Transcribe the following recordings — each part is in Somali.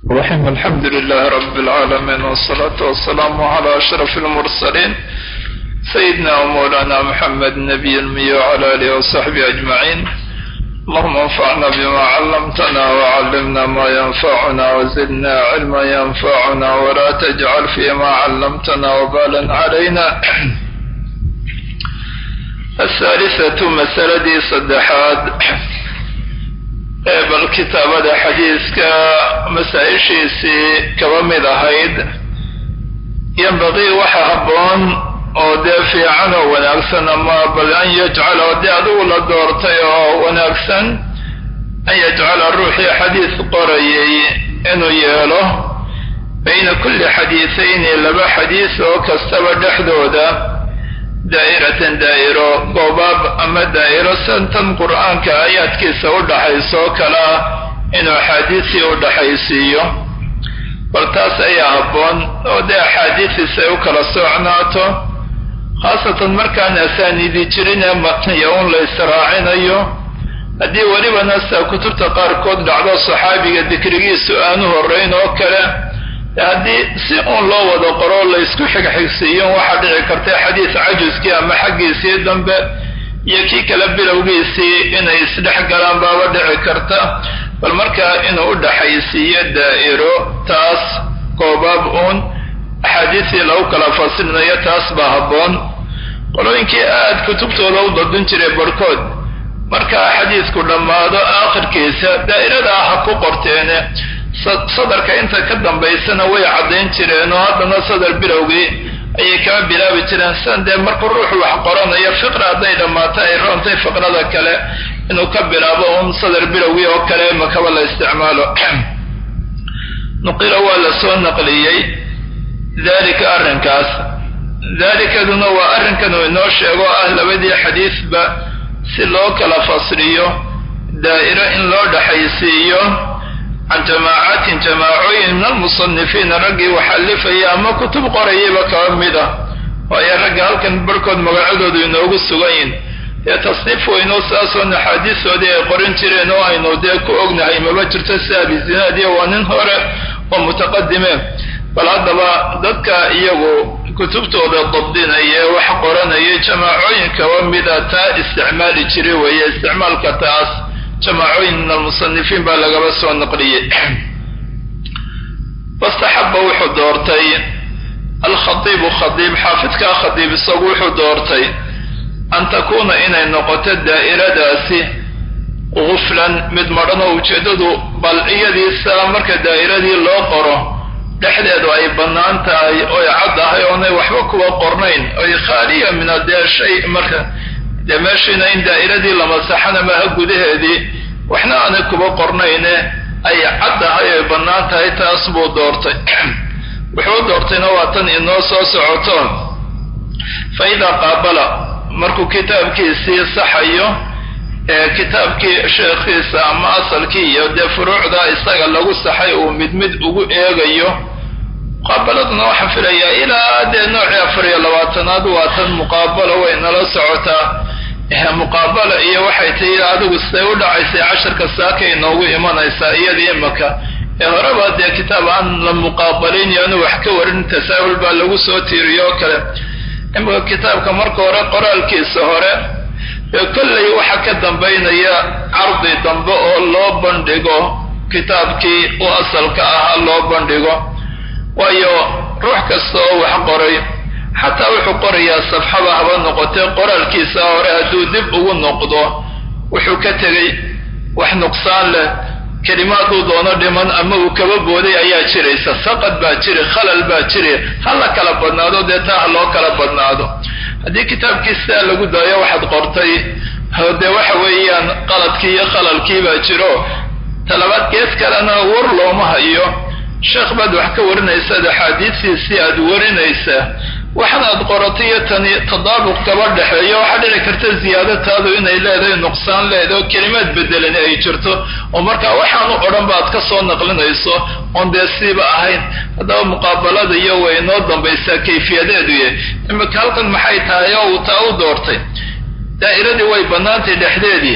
الرحيم الحمد لله رب العالمين والصلاة والسلام على أشرف المرسلين سيدنا ومولانا محمد النبي المي وعلى آله وصحبه أجمعين اللهم انفعنا بما علمتنا وعلمنا ما ينفعنا وزدنا علما ينفعنا ولا تجعل فيما علمتنا وبالا علينا الثالثة مسألة صدحات bal kitaabada xadiiska masaa-ishiisii kaba mid ahayd yambaqii waxa habboon oo dee fiican oo wanaagsan ama bal an yajcala dee adigu la doortay oo wanaagsan an yajcala ruuxii xadiis qorayay inuu yeelo bayna kulli xadiisayni laba xadiis oo kastaba dhexdooda daa'iratan daa'iro goobaab ama daa'iro santan qur'aanka aayaadkiisa u dhaxaysoo kalea inuu axaadiisii u dhaxaysiiyo bal taas ayaa habboon oo dee axaadiisiis ay u kala socnaato khaasatan markaan asaaniidi jirin ee matniya un la israacinayo haddii welibana sida kutubta qaarkood dhacdo saxaabiga dikrigiisu aanu horrayn oo kale haddii si uun loo wada qoro laysku xigxigsiiyo waxaa dhici karta xadiis cajuskii ama xaggiisii dambe iyo kii kale bilowgiisii inay isdhex galaan baaba dhici karta bal markaa inuu u dhaxaysiiyo daa'iro taas goobaab uun axaadiistii lagu kala fasilinayo taas baa habboon qolooyinkii aad kutubtooda u dadin jiray barhkood markaa xadiisku dhammaado aakhirkiisa daa'irada ah ha ku qorteene sadarka inta ka dambaysana way caddayn jireen oo haddana sadar bilowgii ayay kama bilaabi jireen sidan dee markuu ruuxu wax qoranayo fiqra hadday dhammaato ay roontay fiqrada kale inuu ka bilaabo uun sadar bilowgii oo kale makaba la isticmaalo nuqila waa la soo naqliyey dalika arrinkaas dalikaduna waa arrinkan uu inoo sheego ah labadii xadiisba si loo kala fasriyo daa'iro in loo dhaxaysiiyo can jamaacatin jamaacooyin min almusanifiina raggii waxalifaya ama kutub qorayayba kaba mid ah waayo ragga halkan barhkood magacadoodu inoogu sugan yihin dee tasniif weynoo saasoon axaadiistoodii ay qorin jireen oo aynu dee ku ognahay maba jirto si abizinaadiya waa nin hore oo mutaqadimeen bal haddaba dadka iyagu kutubtooda dabdinaya wax qoranaya jamaacooyin kaba mida taa isticmaali jira weeye isticmaalka taas jamaacooyin min almusanifiin baa lagaba soo naqliyey fastaxaba wuxuu doortay alkhadiibu khadiib xaafidkaa khadiib isagu wuxuu doortay an takuuna inay noqoto daa'iradaasi guflan mid madhan oo ujeeddadu bal iyadiisa marka daa'iradii loo qoro dhexdeedu ay bannaan tahay oy cad ahay oonay waxba kuwa qornayn oy khaaliya min adee shay marka dee meeshiina in daa'iradii la masaxana maha gudaheedii waxna aanay kuba qornayne ay cad ahay ay bannaan tahay taas buu doortay wuxuu doortayna waa tan inoo soo socoto fa idaa qaabala markuu kitaabkiisii saxayo ee kitaabkii sheekhiisa ama asalkii iyo dee furuucda isaga lagu saxay uu mid mid ugu eegayo muqaabaladuna waxaan filayaa ilaa dee noocii afar iyo labaatanaad waa tan muqaabalo way nala socotaa muqaabala iyo waxay tahi adigu siday u dhacaysay casharka saakay inoogu imanaysaa iyadii imaka ee horeba dee kitaab aan la muqaabalin iyo anu wax ka warin tasaahul baa lagu soo tiiriyo oo kale imaka kitaabka marka hore qoraalkiisa hore ee kollay waxa ka dambaynaya cardi dambe oo loo bandhigo kitaabkii u asalka ahaa loo bandhigo waayo ruux kasta oo wax qoray xataa wuxuu qorayaa safxaba haba noqotee qoraalkiisa hore hadduu dib ugu noqdo wuxuu ka tegey wax nuqsaan leh kelimaaduu doono dhiman ama uu kaba booday ayaa jiraysa saqad baa jiri khalal baa jiri ha la kala badnaado dee taa ha loo kala badnaado haddii kitaabkii sidaa lagu daayo waxaad qortay dee waxa weeyaan qaladkii iyo khalalkii baa jiro talabaad gees kalena war looma hayo sheekh baad wax ka warinaysaad axaadiistiisii aad warinaysaa waxan aad qoratay iyo tani tadaabuq kaba dhexeeyo waxaa dhici karta ziyaadataadu inay leedahay nuqsaan leedahay oo kelimaad bedelani ay jirto oo markaa waxaanu odhan ba aad ka soo naqlinayso oon dee siiba ahayn haddaba muqaabalada iyo way inoo dambaysaa kayfiyadeedu yahay imika halkan maxay tahay oo uu taa u doortay daa'iradii way bannaantay dhexdeedii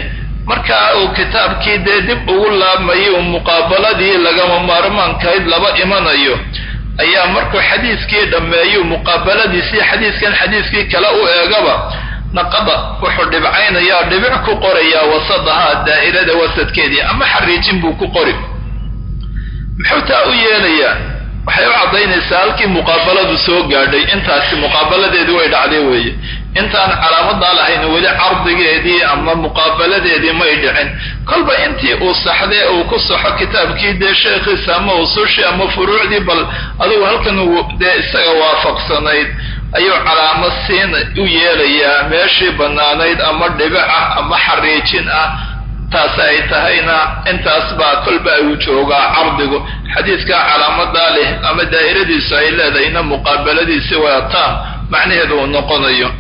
markaa uu kitaabkii dee dib ugu laabmayay uu muqaabaladii lagama maarmaankahayd laba imanayo ayaa markuu xadiiskii dhammeeyu muqaabaladiisii xadiiskan xadiiskii kale u eegaba naqada wuxuu dhibcaynayaa dhibic ku qorayaa wasadaha daa'irada wasadkeedii ama xariijin buu ku qori muxuu taa u yeelayaa waxay u caddaynaysaa halkii muqaabaladu soo gaadhay intaasi muqaabaladeedii way dhacday weeye intaan calaamadaa lahayn weli cardigeedii ama muqaabaladeedii may dhicin kolba intii uu saxdee uu ku saxo kitaabkii dee sheekhiisa ama usushii ama furuucdii bal adugu halkan uu dee isaga waafaqsanayd ayuu calaamo siin u yeelayaa meeshii bannaanayd ama dhibic ah ama xariijin ah taas ay tahayna intaas baa kolba uu joogaa cardigu xadiiskaa calaamadaa leh ama daa'iradiisu ay leedahayna muqaabaladiisi waataan macnaheedu uu noqonayo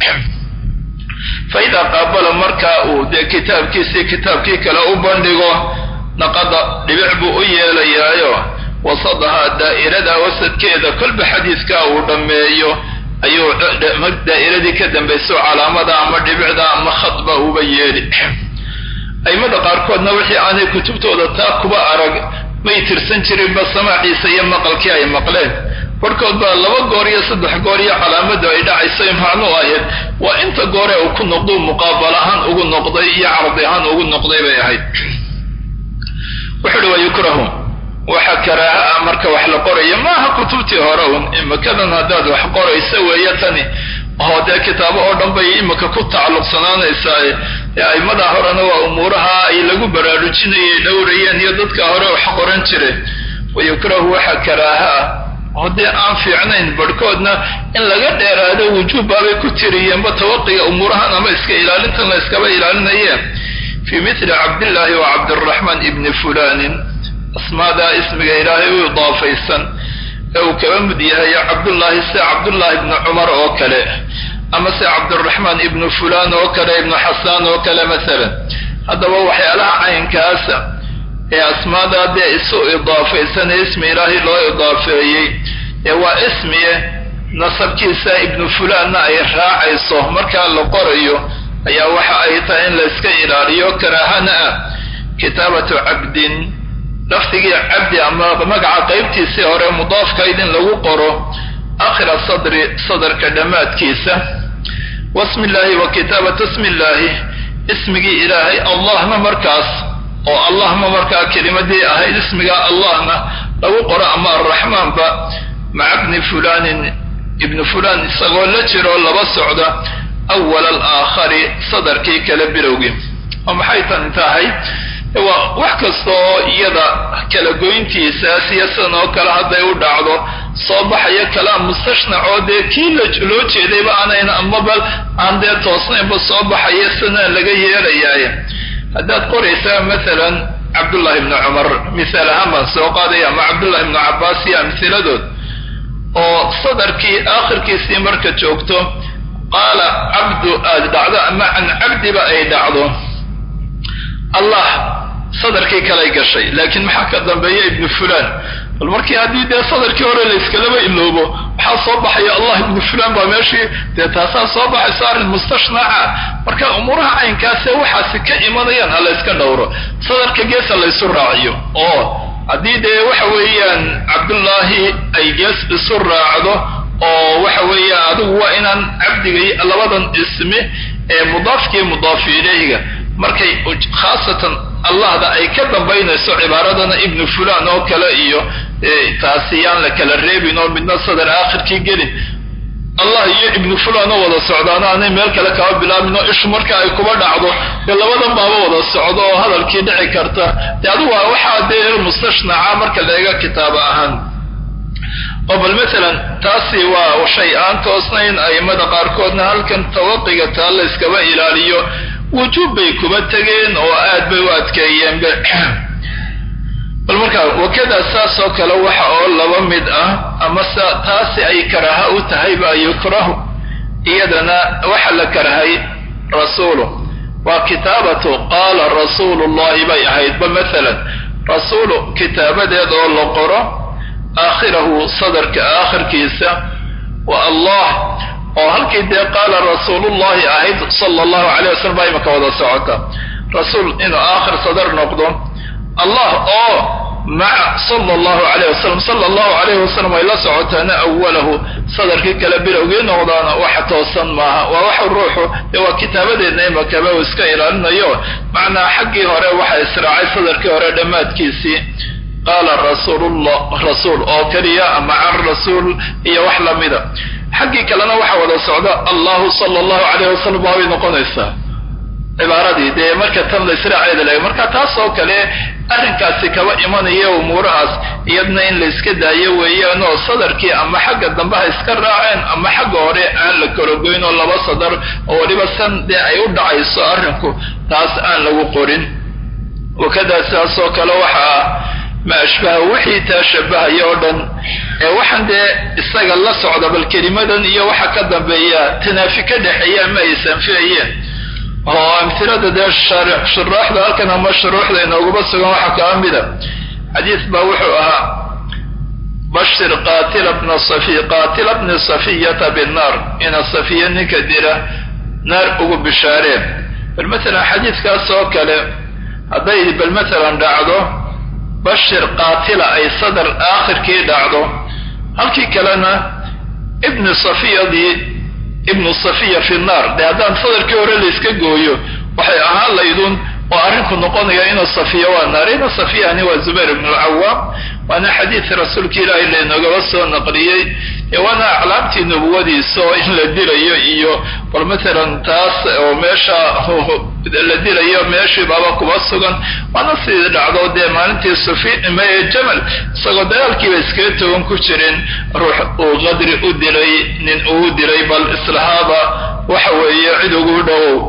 fa idaa qaabala markaa uu dee kitaabkiisii kitaabkii kale u bandhigo naqada dhibic buu u yeelayaayo wasadaha daa'irada wasadkeeda kolba xadiiskaa uu dhammeeyo ayuu daa'iradii ka dambayso calaamada ama dhibicda ama khadba uba yeeli aimada qaarkoodna wixii aanay kutubtooda taa kuba arag may tirsan jirinba samaaciisa iyo maqalkii ay maqleen barhkood baa laba goor iyo saddex goor iyo calaamadu ay dhacaysay macnuu ahayd waa inta goore uu ku noqduu muqaabal ahaan ugu noqday iyo cardi ahaan ugu noqday bay ahayd wuxu uhi wa yukrahu waxa karaaha ah marka wax la qorayo maaha kutubtii hore un imikadan haddaad wax qoraysa weeye tani oo dee kitaabo oo dhan bay imika ku tacalluqsanaanaysaa aimada horena waa umuuraha ay lagu baraarujinayay dhowrayeen iyo dadka hore wax qoran jire wa yukrahu waxa karaaha ah oo dee aan fiicnayn barhkoodna in laga dheeraado wujuub baabay ku tiriyeenba tawaqiga umuurahan ama iska ilaalintan la iskaba ilaalinaye fii mithli cabdillaahi wa cabdiraxmaan ibni fulanin asmaadaa ismiga ilaahay u idaafaysan ee uu kaba mid yahay cabdullaahi sida cabdullaahi ibni cumar oo kale ama se cabdiraxmaan ibnu fulaan oo kale ibnu xasaan oo kale masalan haddaba waxyaalaha caynkaasa ee asmaadaa dee isu idaafaysan ee ismi ilaahay loo idaafeeyey ee waa ismiye nasabkiisa ibnu fulaanna ay raacayso markaa la qorayo ayaa waxa ay tahay in la iska ilaaliyo karaahana ah kitaabatu cabdin lafdigii cabdi ama magaca qaybtiisii hore mudaafkayd in lagu qoro akhira sadri sadarka dhammaadkiisa wasmi illaahi wa kitaabatu ismi illaahi ismigii ilaahay allahna markaas oo allahma markaa kelimadii ahayd ismiga allahna lagu qoro ama arraxmaanba maca bni fulanin ibnu fulaan isagoo la jiroo laba socda awal alaakhari sadarkii kale bilowgii oo maxay tani tahay waa wax kasta oo iyada kala goyntiisaas iyo sidan oo kale hadday u dhacdo soo baxaya kalaam mustashnac oo dee kii loo jeedayba aanayn amaba aan dee toosnaynba soo baxaya sidana laga yeelayaay haddaad qoraysaa maalan cabdullahi ibni cumar misaal ahaan baan soo qaadaya ama cabdullahi ibnu cabbaas iyo amhiladood oo sadarkii aakhirkiisii marka joogto qaala cabdu aad dhacdo ama can cabdiba ay dhacdo allah sadarkii kalay gashay laakiin maxaa ka dambeeya ibnu fulaan bal markii haddii dee sadarkii hore la iskalaba iloobo waxaa soo baxaya allah ibnu fulaan baa meeshii dee taasaa soo baxayso arrin mustashnaca marka umuuraha caynkaasee waxaasi ka imanayaan ha la yska dhowro sadarka geesa laysu raaciyo oo haddii dee waxa weeyaan cabdullaahi ay gees isu raacdo oo waxa weeyaan adigu waa inaan cabdiga labadan ismi ee mudaafkii mudaafi ilayhiga markay khaasatan allahda ay ka dambaynayso cibaaradana ibnu fulaan oo kale iyo taasi yaan la kala reebin oo midna sadar aakhirkii gelin allah iyo ibnu fulaan oo wada socdaano aanay meel kale kaba bilaabin oo ishu marka ay kuba dhacdo dee labadan baaba wada socdo oo hadalkii dhici karta dee adigu waa waxaa dee mustashnaca marka la eega kitaaba ahaan oo bal maalan taasi waa shay aan toosnayn aimada qaarkoodna halkan tawaqiga taa la iskaba ilaaliyo wujuub bay kuba tegeen oo aad bay u adkeeyeenba bal markaa wakada saas oo kale waxa oo laba mid ah ama s taasi ay karaaha u tahay baa yukrahu iyadana waxa la karahay rasuulu waa kitaabatu qaala rasuulu llahi bay ahaydba maalan rasuulu kitaabadeed oo la qoro aakhirahu sadarka aakhirkiisa wa allah oo halkii dee qaala rasuulullahi ahayd sala allahu calayh wasalam baa imaka wada socota rasuul inuu aakhir sadar noqdo allah oo maca sala allahu calayh wasalam sala allahu calayhi wasalam ay la socotaana awalahu sadarkii kale bilowgii noqdaana waxa toosan maaha waa waxa ruuxu dee waa kitaabadeedna imakaba uu iska ilaalinayo macnaa xaggii hore waxa israacay sadarkii hore dhammaadkiisii qaala rasuulullah rasuul oo keliya ama can rasuul iyo wax lamida xaggii kalena waxa wada socda allahu sala allahu calayh wasalam waabay noqonaysaa cibaaradii dee marka tan la israaceeda laga marka taas oo kale arrinkaasi kaba imanaya umuurahaas iyadna in la iska daayo weeyaan oo sadarkii ama xagga dambe ha iska raaceen ama xagga hore aan la kalagoyn oo laba sadar oo weliba san dee ay u dhacayso arrinku taas aan lagu qorin wakadaa sidaas oo kale waxaa ma ashbaha wixii taa shabahaya oo dhan ee waxaan dee isaga la socda bal kelimadan iyo waxa ka dambeeya tanaafi ka dhexeeya ama ay sanfiyayeen oo amhilada dee shuraaxda halkan ama shuruuxda inooguba sugan waxaa kaa mida xadiis baa wuxuu ahaa bashir qaatila bna safi qaatila bni safiyata binnaar ina safiya ninka dila naar ugu bishaareen bal matalan xadiidkaas oo kale hadday bal matalan dhacdo bashir qaatila ay sadar aakhirkii dhacdo halkii kalena ibni safiyadii ibnu safiya fi naar dee haddaan sadarkii hore layska gooyo waxay ahaan laydun oo arrinku noqonaya inuu safiya waa naar ina safiyani waa zubayr ibnu alcawaam waana xadiid rasuulka ilaahay laynogaba soo naqliyey ee waana aclaamtii nubuwadiisa oo in la dilayo iyo bal matalan taas oo meesha la dilayo meeshii baaba kuba sugan waana sidii dhacdo dee maalintii sufi jamal isagoo dagaalkiiba iskaga togan ku jirin ruux uu qadri u dilay nin uu dilay bal islahaaba waxa weeye cid ugu dhowow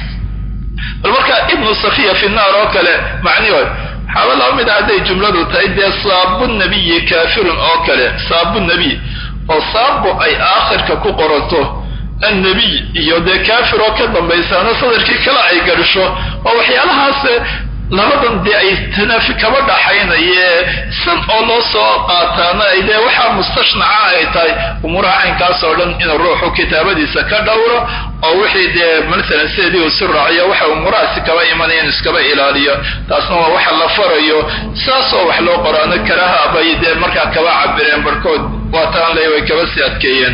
bal marka ibnu safiya fi naar oo kale macnihi waxaaba laba mid a hadday jumladu tahay dee saabu nabiyi kaafirun oo kale saabu nabiy oo saabu ay aakhirka ku qoranto annabiy iyo dee kaafir oo ka dambaysaana sadarkii kale ay garisho oo waxyaalahaas labadan dee ay tanaafi kaba dhaxaynaye san oo loo soo qaataana ay dee waxaa mustashnaca ay tahay umuuraha caynkaas oo dhan inuu ruuxu kitaabadiisa ka dhowro oo wixii dee matalan sideedii uu si raaciyo waxa umuurahaasi kaba imanaya in iskaba ilaaliyo taasna waa waxa la farayo saasoo wax loo qoraano karaha bay dee markaa kaba cabireen barhkood waataan le way kaba sii adkeeyeen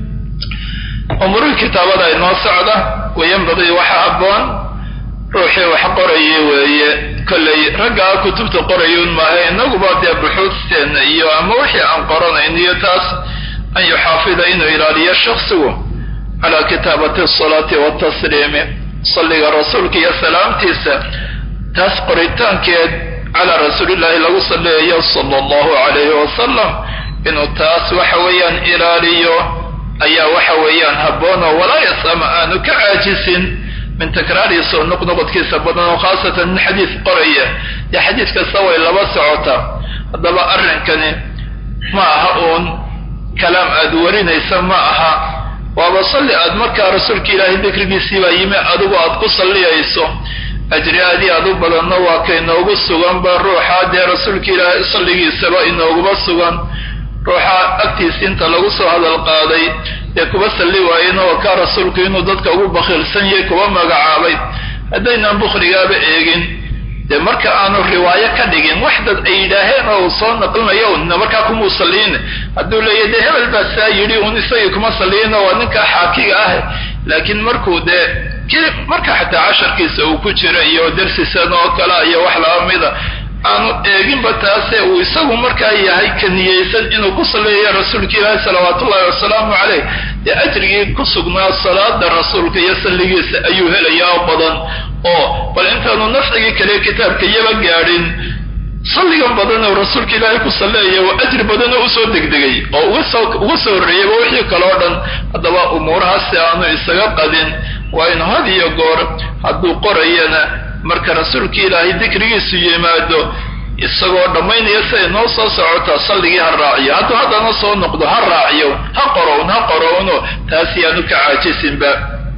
umuurihii kitaabada inoo socda wayanbagii waxa habboon ruuxii wax qorayay weeye kollay raggaa kutubta qorayuun maaha inaguba dee buxuudteenna iyo ama wixii aan qoranayn iyo taas an yuxaafida inuu ilaaliyo shaksigu calaa kitaabati asalaati waatasliimi salliga rasuulka iyo salaamtiisa taas qoritaankeed calaa rasuulillaahi lagu salliyayo sala allahu calayhi wasalam inuu taas waxa weeyaan ilaaliyo ayaa waxa weeyaan habboonoo walaa yasama aanu ka caajisin min takraariisa oo noqnoqodkiisa badan oo khaasatan min xadiis qoraya dee xadiis kasta way laba socotaa haddaba arrinkani ma aha uun kalaam aad warinaysa ma aha waaba salli aad markaa rasuulka ilaahay dikrigiisii baa yimi adigu aad ku salliyayso ajri aadii aad u badanna waa ka inoogu suganba ruuxa dee rasuulka ilaahay salligiisaba inooguba sugan ruuxa agtiisa inta lagu soo hadal qaaday dee kuba salli waayena waa kaa rasuulku inuu dadka ugu bakhiilsan yahay kuba magacaabay haddaynaan bukhrigaaba eegin dee marka aanu riwaayo ka dhigin wax dad ay yidhaaheen oo uu soo naqlinayo una markaa kumuu salliyin hadduu leeyahy dee hebel baa saa yidhi un isagii kuma salliyino waa ninkaa xaakiga ah laakiin markuu dee marka xataa casharkiisa uu ku jira iyo darsisan oo kale iyo wax laba mida aanu eeginba taase uu isagu markaa yahay ka niyeysan inuu ku salliyayo rasuulka ilaahi salawaat ullahi wasalaamu caleyh dee ajrigii ku sugnaa salaada rasuulka iyo salligiisa ayuu helayaa oo badan oo bal intaanu nafcigii kale kitaabka iyaba gaadhin salligan badan oo rasuulka ilaahay ku salleeya waa ajri badanoo usoo degdegay oo uga soo horreeyayba wixii kaleo dhan haddaba umuurahaasi aanu isaga qadin waa inu had iyo goor hadduu qorayana marka rasuulka ilaahay dikrigiisu yimaado isagoo dhammaynaya siday noo soo socotaa salligii ha raaciyo hadduu haddana soo noqdo ha raaciyo ha qorown ha qorowno taas yaanu ka caajisinba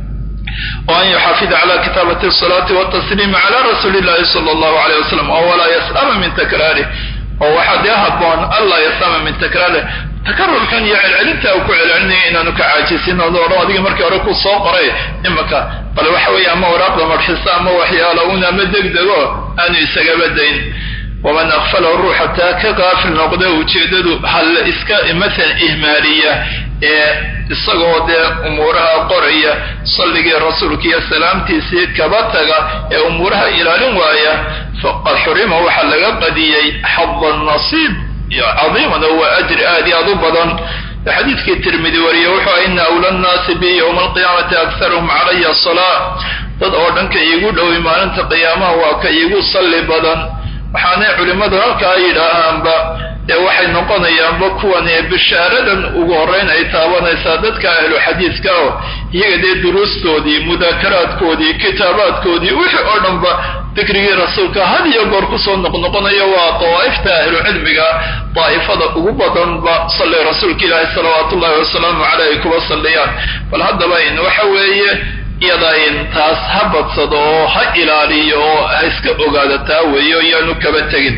wa an yuxaafida cala kitaabati asalaati watasliimi cala rasuuli illahi sala allahu alayh wasalam oo walaa yas'ama min takraarih oo waxaa dee haboon anlaa yasama min takraarih takarurkan iyo celcelinta uu ku celcelinaya inaanu ka caajisin oo odhan adigii markii hore ku soo qoray imaka bal waxa weeye ama waraaqda marxisa ama waxyaala un ama degdego aanu isagaba dayn waman akfalahu ruuxa taa ka qaafil noqda ujeedadu hal iska masalan ihmaaliya ee isagoo dee umuuraha qoraya salligii rasuulka iyo salaamtiisii kaba taga ee umuuraha ilaalin waaya faqad xurima waxaa laga qadiyey xada nasiib cadiiman oo waa ajri aad iyo aad u badan xadiidkii tirmidi wariye wuxuu ah ina awla nnaasi bi yowma alqiyaamati akharuhum calaya salaa dad oo dhan ka iigu dhowi maalinta qiyaamaha waa ka iigu salli badan waxaanay culimmadu halkaa yidhaahaanba ee waxay noqonayaanba kuwan ee bishaaradan ugu horrayn ay taabanaysaa dadka ahlu xadiiska oo iyaga dee duruustoodii mudaakaraadkoodii kitaabaadkoodii wixii oo dhanba dikrigii rasuulka had iyo goor kusoo noqnoqonayo waa dawaa'ifta ahlu cilmiga daa'ifada ugu badanba salli rasuulka ilaahi salawaatu ullahi wasalaamu caleyh ay kuba salliyaan bal haddaba in waxa weeye iyada in taas ha badsado oo ha ilaaliyo oo ha iska ogaado taa weeyo iyaanu kaba tegin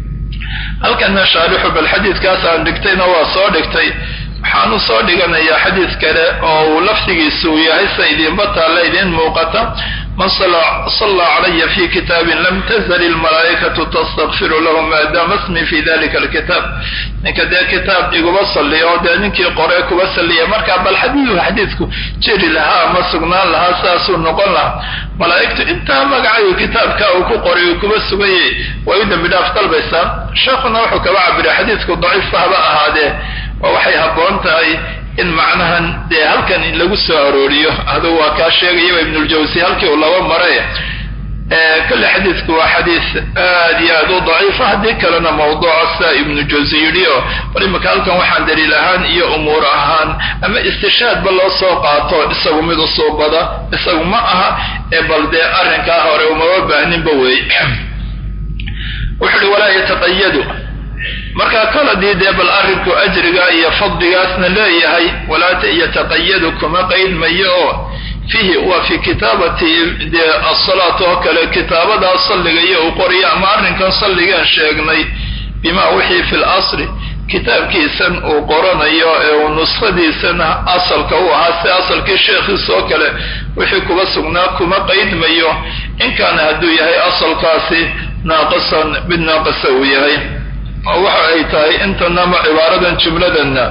halkanna shaarixu bal xadiidkaas aan dhigtayna waa soo dhigtay waxaanu soo dhiganayaa xadiid kale oo uu lafdigiisu uu yahay sa idinba taalla idiin muuqata man sallaa calaya fi kitaabin lam tazal ilmalaa'ikatu tastakfiru lahu maadaama ismi fi dalika alkitaab ninka dee kitaab iguba salliya oo dee ninkii qoree kuba salliya markaa bal xadiidu xadiidku jeri lahaa ama sugnaan lahaa saasuu noqon lahaa malaa'igtu intaa magacayu kitaabka uu ku qoray uu kuba sugayay way u dembi dhaaf dalbaysaa sheekhuna wuxuu kaba cabiray xadiidku daciifka haba ahaadee oo waxay habboon tahay in macnahan dee halkan lagu soo arooriyo adugu waa kaa sheegayaba ibnuljawsi halkii uu laba maray kolle xadiidku waa xadiis aad iyo aad u daciifa haddii kalena mawduuca sida ibnu jawsi yidhi oo bal imika halkan waxaan daliil ahaan iyo umuur ahaan ama istishaadba loo soo qaato isagu mid usuubada isagu ma aha ee bal dee arrinkaa hore umaba baahninba wey wuxu uhi walaa yataqayadu markaa koladii dee bal arrinku ajriga iyo fadligaasna leeyahay walaa yataqayadu kuma qaydmayo oo fiihi waa fi kitaabati dee asalaat oo kale kitaabadaa salliga iyo uu qoriyo ama arrinkan salligaan sheegnay bimaa wixii fi lasri kitaabkiisan uu qoranayo ee uu nuskhadiisana asalka u ahaa si asalkii sheekhiisa oo kale wixii kuba sugnaa kuma qaydmayo in kaana hadduu yahay asalkaasi naaqisan mid naaqisa uu yahay waxa ay tahay intanama cibaaradan jumladanna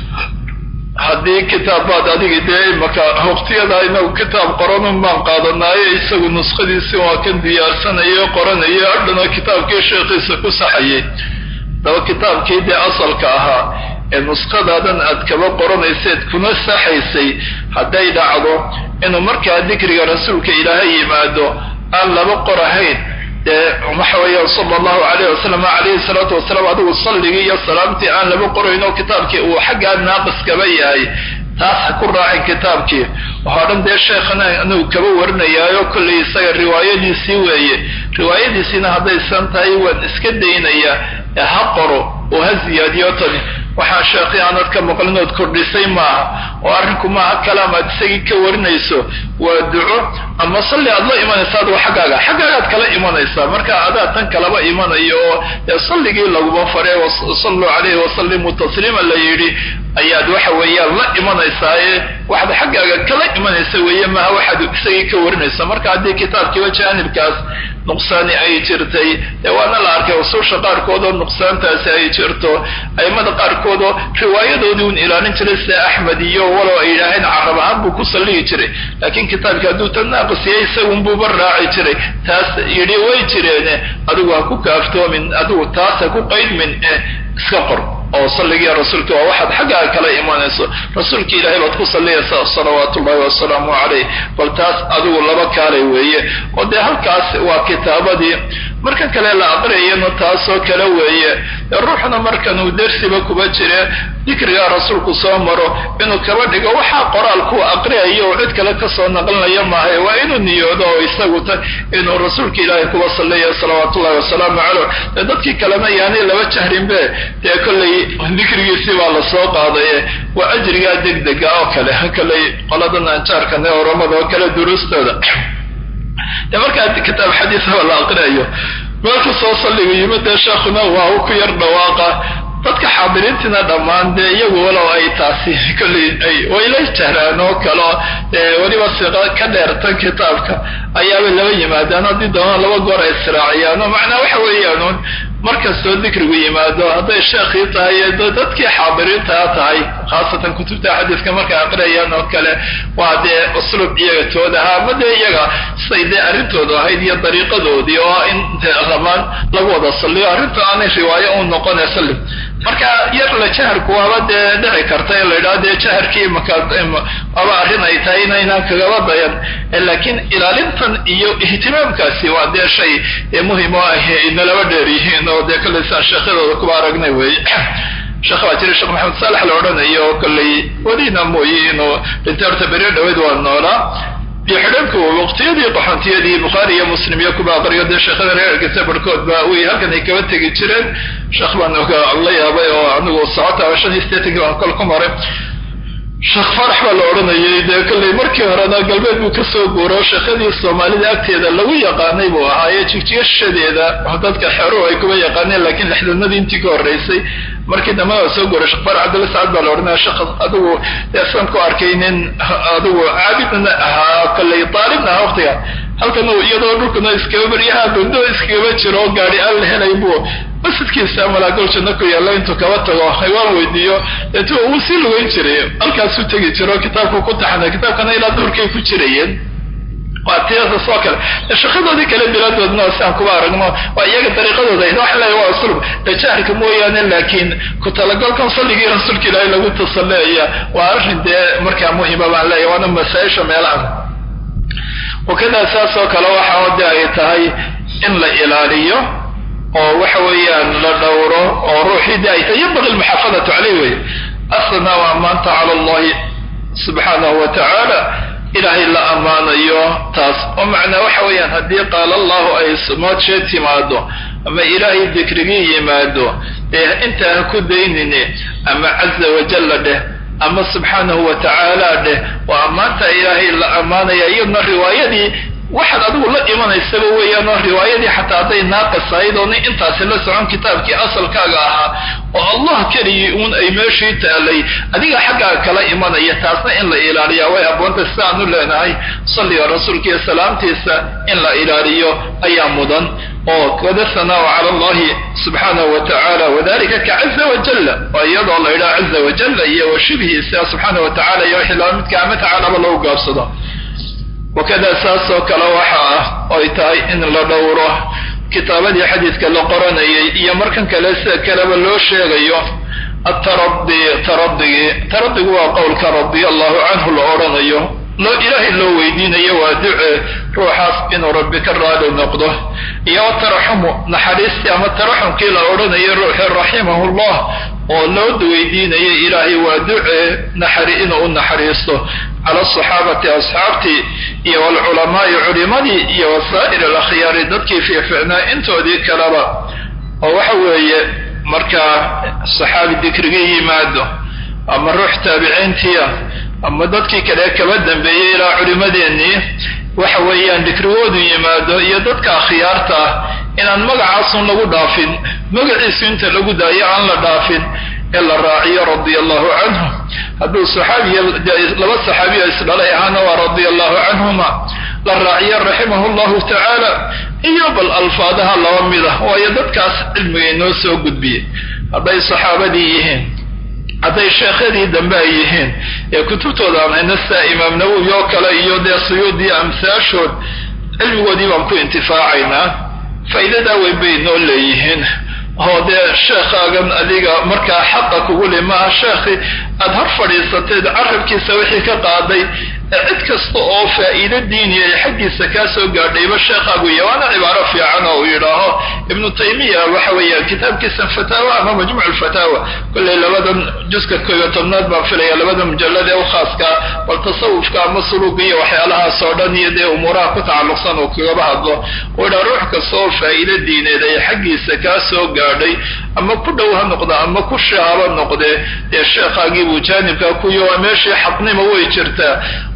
haddii kitaabbaad adigi dee imaka waqtiyada inagu kitaab qoranun baan qaadanaayo isagu nuskhadiisi waa kan diyaarsanayo qoranayo adhana kitaabkii sheekhiisa ku saxayay daba kitaabkii dee asalka ahaa ee nuskhadaadan aad kaba qoranayseed kuna saxaysay hadday dhacdo inuu markaa dikriga rasuulka ilaahay yimaado aan laba qorahayn dee waxa weeyaan sala allahu alayh wasalam calayhi salaatu wasalaam adigu salligii iyo salaamtii aan laba qorayn oo kitaabkii uu xaggaa naaqiskaba yahay taas ha ku raacin kitaabkii waxoo dhan dee sheekhana anagu kaba warinayaayo kollay isaga riwaayadiisii weeye riwaayadiisiina hadday san tahay waan iska daynayaa ee ha qoro oo ha ziyaadiyo tani waxaan sheekhi aanad ka maqlin ood kordhisay maaha oo arrinku maaha kalaam aad isagii ka warinayso waa duco ama salli aad la imanaysa adugu xaggaaga xaggaagaad kala imanaysaa marka adaa tan kalaba imanayo oo dee salligii laguma fare salluu calayhi wasallimu tasliima la yidhi ayaad waxa weeyaan la imanaysaaye waxaad xaggaaga kala imanaysa weeye maaha waxaad isagii ka warinaysa marka haddii kitaabkiiba jaanibkaas nuqsaani ay jirtay dee waana la arkay usuusha qaarkoodoo nuqsaantaasi ay jirto aimada qaarkoodoo riwaayadoodii un ilaalin jiray sida axmed iyo walow ay yidhaaheen carab ahaan buu ku salligi jiray laakiin kitaabki hadduu tan naaqisiyay isagunbuuba raaci jiray taas yidhi way jireene adigu ha ku kaaftoomin adigu taas ha ku qaydmin ee iska qor oo salligiiya rasuulka waa waxaad xaggaaga kala imanayso rasuulka ilaahay baad ku salliyaysaa salawaatu ullahi wasalaamu calayh bal taas adigu laba kaalay weeye oo dee halkaas waa kitaabadii marka kale la aqriyayana taasoo kale weeye ruuxna markan uu dersiba kuba jire dikrigaa rasuulku soo maro inuu kaba dhigo waxaa qoraal ku aqriyayo oo cid kale kasoo naqlinaya maahay waa inuu niyoodo oo isagu ta inuu rasuulka ilaahay kuba salliya salawaatu ullahi wasalaamu caleyh dee dadkii kalena yaanay laba jahrinbe dee kollay dikrigiisii baa lasoo qaadaye waa ajrigaa degdega oo kale kollay qoladan anjaarkan ee oramada oo kale duruustooda de markaa kitaab xadiisaba la aqriyayo meelka soo salliga yimid dee sheekhuna waa u ku yar dhawaaqa dadka xaadiriintiina dhammaan dee iyagu walow ay taasi kolley ay wayla jahraan oo kaleo weliba siqa ka dheertan kitaabka ayaabay laba yimaadaan haddii doonaan laba goor ay israaciyaan oo macnaa waxa weeyaan markastoo dikrigu yimaado hadday sheekhii tahay dadkii xaadiriintaa tahay khaasatan kutubta xadiiska markay aqriyayaan oo kale waa dee usluub iyaga tood ahaa ama dee iyaga siday dee arrintoodu ahayd iyo dariiqadoodii oo in ramaan lagu wada salliyo arrinta aanay riwaayo u noqone salli marka yar la jaharku waaba dee dhici karta in la yidhaha dee jaharkii makaaba arrin ay tahay inaynaan kagaba dayan laakiin ilaalintan iyo ihtimaamkaasi waa dee shay muhim oo ah inalaba dheer yihiin oo dee kolley saan sheekhyadooda kuba aragnay wey sheekh baa jira sheekh maxamed saalax la odhanayo kolley welina mooye inuu dhintay horta beri dhaweyd waa noolaa iyo xidhanku waqtiyadii qaxoontiyadii bukhaari iyo muslim iyo kuba aqriyo dee sheekhada reerkiisa barhkood ba way halkan ay kaba tegi jireen sheekh baan la yaabay oo anigu socota shan iyo sideetanki baan kol ku maray sheekh farax baa la odhanayay dee kolley markii horena galbeed buu kasoo guuro sheekhadii soomaalida agteeda lagu yaqaanay buu ahaaye jigjigashadeeda dadka xeeruhu ay kuba yaqaaneen laakiin lixdanadii intii ka horreysay markii dambe waa soo guuray sheekh farax cabdilla sacad baa la odhanaya sheekh adigu deesan ku arkay nin adigu caabidna ahaa kolley daalibna ahaa waqtiga halkan iyadoo dhulkuna iskaba baryaha bundo iskagaba jiro gaari aan la helay buu masjidkiisa malaagol janno ku yaalla intuu kaba tago haywaan weydiiyo deetu uu sii lugeyn jiray halkaasuu tegi jiro kitaabku ku taxana kitaabkana ilaa duurkay ku jirayeen waa tiyaasas oo kale shaqadoodii kale biladoodna si aan kuba aragno waa iyaga dariiqadooda waxa leeya waa uslub dajaharka mooyaane laakiin ku talagalkan salligii rasuulka ilaahay lagu tasalleeya waa arrin dee markaa muhima baan leeya waana masaa-isha meelaha wakadaa saas oo kale waxa de ay tahay in la ilaaliyo oo waxa weeyaan la dhowro oo ruuxii de ay tahay yanbaqi almuxaafadatu caleyh wey asna waa maanta cala allahi subxaanahu wa tacaala ilaahay la ammaanayo taas oo macnaa waxa weeyaan haddii qaala allahu ay moodshe timaado ama ilaahay dikrigii yimaado ee intaa ha ku daynine ama caza wajalla dheh ama subxaanahu wa tacaala dheh waa ammaanta ilaahay la ammaanaya iyadna riwaayadii waxaad adigu la imanaysaba weeyaan oo riwaayadii xataa hadday naaqis ahayd oo nin intaasi la socon kitaabkii asalkaaga ahaa oo allah keligii uun ay meeshii taalay adiga xaggaaga kala imanaya taasna in la ilaaliyaa way aboonta sidaanu leenahay salliga rasuulka iyo salaamtiisa in la ilaaliyo ayaa mudan oo wada sanaa cala allahi subxaanahu wa tacaala wadalika ka caza wajalla oo iyadoo la yidhaha caza wajalla iyo wa shibhiisa subxaanahu wa tacala iyo wixii laba midka ama tacaalaba lagu gaabsado wakada saasoo kale waxa ah oy tahay in la dhowro kitaabadii xadiidka la qoranayay iyo markan kale sida kaleba loo sheegayo ataradi taradigii taradigu waa qowlka radia allahu canhu la odhanayo loo ilaahay loo weydiinayo waa duce ruuxaas inuu rabbi ka raali noqdo iyo taraxumu naxariistii ama taraxumkii la odhanayo ruuxi raximahullah oo loo weydiinayo ilaahay waa duce naxari inuu u naxariisto cala asaxaabati asxaabtii iyo walculamaai culimadii iyo wasaa'ir alakhyaari dadkii fiicficnaa intoodii kaleba oo waxa weeye markaa saxaabi dikrigii yimaado ama ruux taabiciintiia ama dadkii kale kaba dambeeyey ilaa culimadeennii waxa weeyaan dikrigoodu yimaado iyo dadka akhyaarta ah inaan magacaasun lagu dhaafin magaciisu inta lagu daayo aan la dhaafin ee la raaciyo radia allahu canhu hadduu saxaabiya laba saxaabiya isdhalay ahaana waa radia allahu canhuma la raaciyo raximahu llahu tacaala iyo bal alfaadaha laba mid ah waayo dadkaas cilmiga inoo soo gudbiyey hadday saxaabadii yihiin hadday sheekhadii dambe ay yihiin ee kutubtooda aan hayna sida imaam nawowi oo kale iyo dee suyuudiyo amsaashood cilmigoodii baan ku intifaacaynaa faa'iidadaa weyn bay noo leeyihiin oo dee sheekhaagan adiga markaa xaqa kugu li maaha sheekhi aada hor fadhiisateed carabkiisa wixii ka qaaday ee cid kasta oo faa'iido diiniya ay xaggiisa kaa soo gaadhayba sheekhaagu iyo waana cibaaro fiican oo uu yidhaaho ibnu taymiya waxa weeyaan kitaabkiisa fataawa ama majmuuc alfataawa kollay labadan juska kooyo tobnaad baan filaya labada mujallad ee u khaaskaa bal tasawufka ama suluuga iyo waxyaalahaas oo dhan iyo dee umuuraha ku tacalluqsan uu kagaba hadlo uu yidhaha ruux kasta oo faa'iido diineed ay xaggiisa kaa soo gaadhay ama ku dhow ha noqda ama ku shaaba noqdee dee sheekhaagii buu jaanibkaa kuyo waa meeshii xaqnimo way jirtaa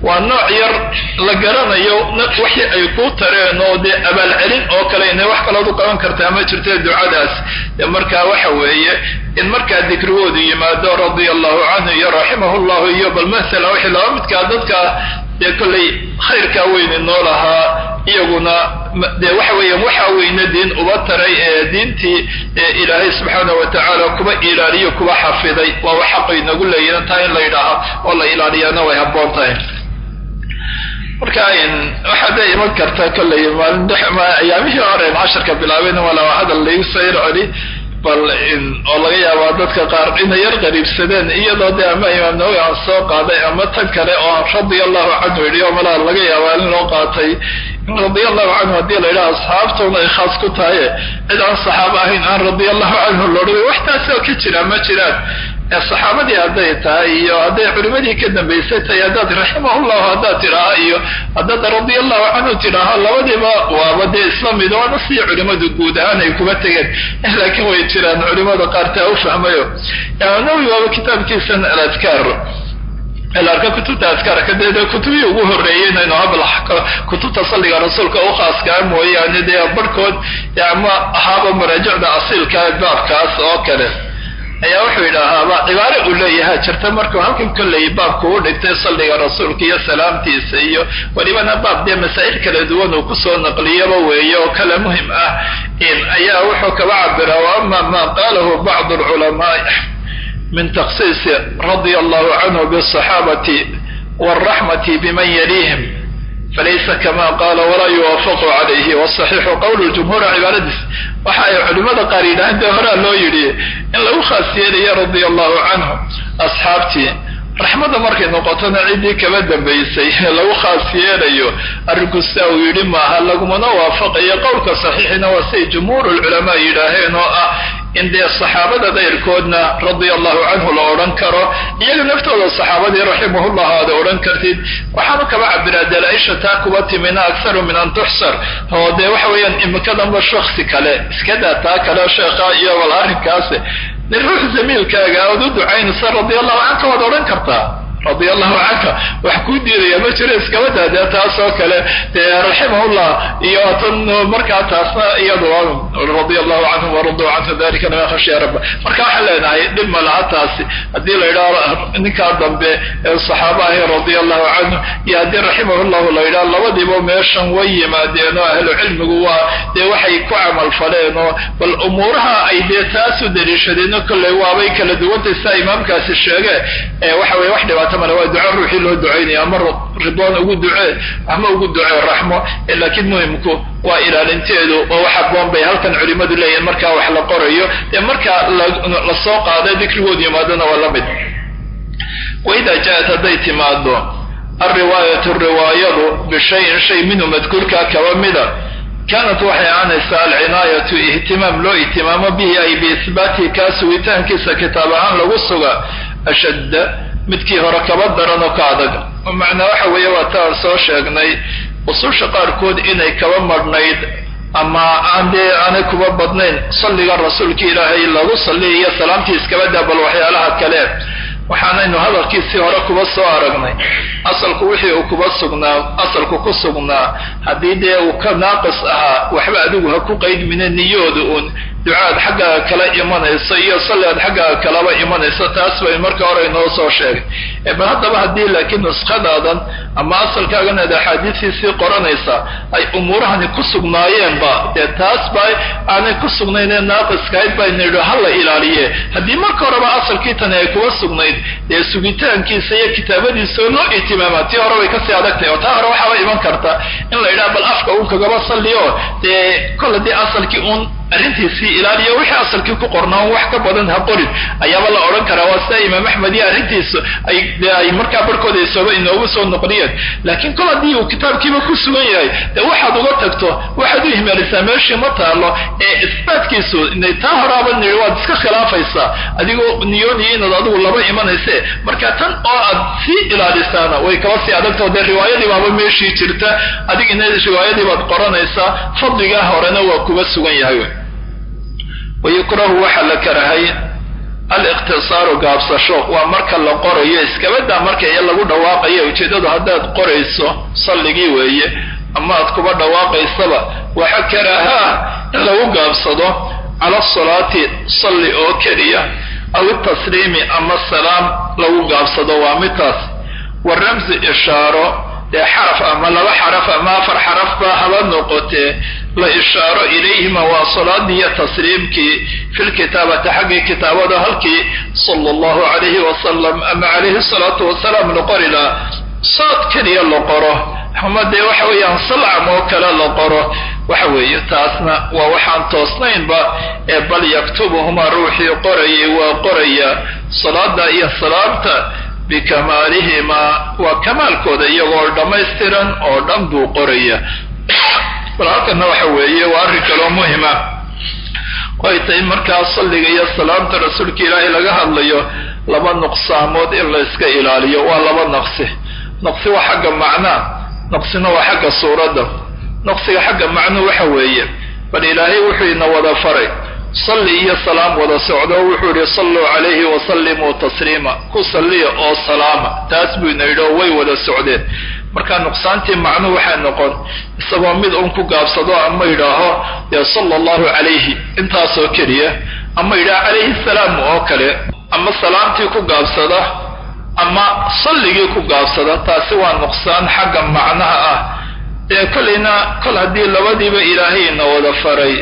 waa nooc yar la garanayo wixii ay kuu tareen oo dee abaalcelin oo kale inay wax kalood u qaban kartaa ma jirta ducadaas dee markaa waxa weeye in markaa dikrigoodu yimaado radia allahu canhu iyo raximahu llahu iyo bal masala wixii laba midkaa dadka dee kollay khayrkaa weyni noo lahaa iyaguna dee waxa weeyaan waxaa weyne diin uba taray ee diintii ilaahay subxaana wa tacaala kuba ilaaliyo kuba xafiday waa wax xaqay nagu leeyihin taa in la yidhaaha oo la ilaaliyaana way habboon tahay marka waxaa dee iman karta kollay maalin ayaamihii hore casharka bilaabeen walaa hadal laigu sayr celi bal oo laga yaabaa dadka qaar inay yar qariibsadeen iyadoo dee ama imaam nawowi aan soo qaaday ama tan kale oo radia allahu canhu yidhi oo malaa laga yaabaa in loo qaatay in radia allahu canhu haddii la yidhaha asxaabtuna ay khaas ku tahaye cid aan saxaabo ahayn aan radia allahu canhu loodhaway wax taasi oo ka jira ma jiraan saxaabadii hadday tahay iyo hadday culimadii ka dambaysay tahay haddaad raximahullahu haddaad tidhaaha iyo haddaad radia allahu canhu tidhaaha labadiiba waaba dee isla mid waana sii culimadu guud ahaan ay kuba tegeen laakiin way jiraan culimada qaar taa u fahmayo nawi waaba kitaabkiisan aladkaar arka kutubta adkaarka dee kutubihii ugu horreeyeyna inu habl kutubta salliga rasuulka u khaaskaa mooyaane dee barhkood ama ahaaba maraajicda asiilka baabkaas oo kale ayaa wuxuu yidhaahaaba cibaare uu leeyaha jirta markuu halkan kolley baabku u dhigtay salliga rasuulka iyo salaamtiisa iyo welibana baab dee masaa'il kala duwan uu kusoo naqliyaba weeye oo kale muhim ah ayaa wuxuu kaba cabira wa ama ma qaalahu bacdu alculamaai min takhsiisi radia allahu canhu bisaxaabati waraxmati biman yaliihim falaysa kama qaala walaa yuwaafaqu calayhi wasaxiixu qowlu jumhuura cibaaradiis waxa ay culimmada qaar yidhahaan dee horaa loo yidhi in lagu khaas yeelayo radia allahu canhu asxaabtii raxmadda markay noqotona ciddii kaba dambaysay lagu khaas yeelayo arrinku sidaa uu yidhi maaha lagumana waafaqayo qowlka saxiixina waa siay jumhuur lculamaa yidhaaheen oo ah in dee saxaabada dayrkoodna radia allahu canhu la odhan karo iyaga naftooda saxaabadii raximahullah aada odhan kartid waxaanu kaba cabiraa dalaaisha taa kuba timina akharu min an tuxsar oo dee waxa weeyaan imikadanba shaksi kale iskadaa taa kale sheekha iyo bal arrinkaasi nin ruux zamiilkaaga aad u ducaynaysa radia allahu canka waad odhan kartaa radia allahu canka wax kuu diidaya ma jiro iskaba daadee taas oo kale dee raximahullah iyo tan markaa taasna iyadu radia allahu canhum waraduu canhu dalika liman khashiya rabba marka waxaan leenahay dhib ma laha taasi haddii la yidhaho ninkaa dambe ee saxaaba ahi radia allahu canhu iyo haddii raximahullahu la yidhaho labadiiba meeshan way yimaadeen oo ahlu cilmigu waa dee waxay ku camal faleen oo bal umuuraha ay dee taas u daliishadeen kolley waabay kala duwantay sidaa imaamkaasi sheege waxa weye wax dhibaato waa duco ruuxii loo ducaynaya ama ridwaan ugu ducee ama ugu ducee raxmo laakiin muhimku waa ilaalinteedu oo wax aboon bay halkan culimadu leeyihin markaa wax la qorayo dee markaa la soo qaada dikrigoodu yimaadona waa la mid waidaa jaaat hadday timaado alriwaayatu riwaayadu bishayin shay minhu madkuurkaa kaba mida kaanat waxay ahaanaysaa alcinaayatu ihtimaam loo ihtimaamo bihi ay biisbaatihi kaa sugitaankiisa kitaab ahaan lagu suga ashadda midkii hore kaba daran oo ka adag macnaa waxa weeye waa taan soo sheegnay ususha qaarkood inay kaba madhnayd ama aan dee aanay kuba badnayn salliga rasuulka ilaahay lagu salliya iyo salaamtii iskaba daa bal waxyaalaha kale waxaanaynu hadalkiisii hore kuba soo aragnay asalku wixii uu kuba sugnaa asalku ku sugnaa haddii dee uu ka naaqis ahaa waxba adigu ha ku qaydmine niyooda uun ducaad xaggaaga kala imanayso iyo salliaad xaggaaga kalaba imanayso taas bay marka hore inoo soo sheegay bal haddaba haddii laakiin nuskhadaadan ama asalkaagan aad axaadiistiisii qoranaysa ay umuurahani ku sugnaayeenba dee taas ba aanay ku sugnaynee naaqiskahayd baynu yidhi ha la ilaaliye haddii marka horeba asalkii tani ay kuba sugnayd dee sugitaankiisa iyo kitaabadiisa oo loo ihtimaama tii hore bay kasii adagtahay oo taa hore waxaaba iman karta in la yidhaha bal afka uun kagaba salliyo dee kol haddii asalkii uun arrintiisii ilaaliyo wixii asalkii ku qornaa un wax ka badan ha qorin ayaaba la odhan karaa waa sida imaam axmed iyo arrintiisu ay de ay markaa barhkooda isooba inoogu soo noqliyeen laakiin kol haddii uu kitaabkiiba ku sugan yahay dee waxaad uga tagto waxaad u ihmaalisaa meeshii ma taalo ee isbaatkiisu inay taa horaaba niri waad iska khilaafaysaa adigoo niyooniyo inaad adigu laba imanayse marka tan oo aad sii ilaalisaana way kaba sii adagtao dee riwaayadii baaba meeshii jirta adigina riwaayadii baad qoranaysaa fadligaa horena waa kuba sugan yahay wayukrahu waxaa la karahay aliqtisaaru gaabsasho waa marka la qorayo iskabadaa marka iyo lagu dhawaaqayo ujeeddadu haddaad qorayso salligii weeye ama aad kuba dhawaaqaysaba waxa karaahaa in lagu gaabsado cala asalaati salli oo keliya aw itasliimi ama salaam lagu gaabsado waa midtaas wa ramsi ishaaro dee xaraf ama laba xaraf ama afar xarafba haba noqotee la ishaaro ilayhima waa salaadii iyo tasliimkii fi lkitaabati xaggii kitaabada halkii sala allahu calayhi wasalam ama calayhi salaatu wasalaam la qori laha saad keliya la qoro ama dee waxa weeyaan salcam oo kale la qoro waxa weeye taasna waa waxaan toosnaynba ee bal yaktubuhuma ruuxii qorayay waa qoraya salaada iyo salaamta bikamaalihimaa waa kamaalkooda iyagoo dhammaystiran oo dhan buu qoraya bal halkana waxa weeye waa arrin kaloo muhima way tahay markaa salliga iyo salaamta rasuulka ilaahay laga hadlayo laba nuqsaamood in la iska ilaaliyo waa laba naqsi naqsi waa xagga macnaa naqsina waa xagga suuradda naqsiga xagga macnuu waxa weeye bal ilaahay wuxuu ina wada faray salli iyo salaam wada socdo wuxuu yihi salluu calayhi wasallimuu tasliima ku salliya oo salaama taas buu ina yidhi oo way wada socdeen marka nuqsaantii macnuu waxay noqon isagoo mid un ku gaabsado ama yidhaaho dee sala allahu calayhi intaasoo keliya ama yidhaha calayhi salaam oo kale ama salaamtii ku gaabsada ama salligii ku gaabsada taasi waa nuqsaan xagga macnaha ah dee kollayna kol haddii labadiiba ilaahayna wada faray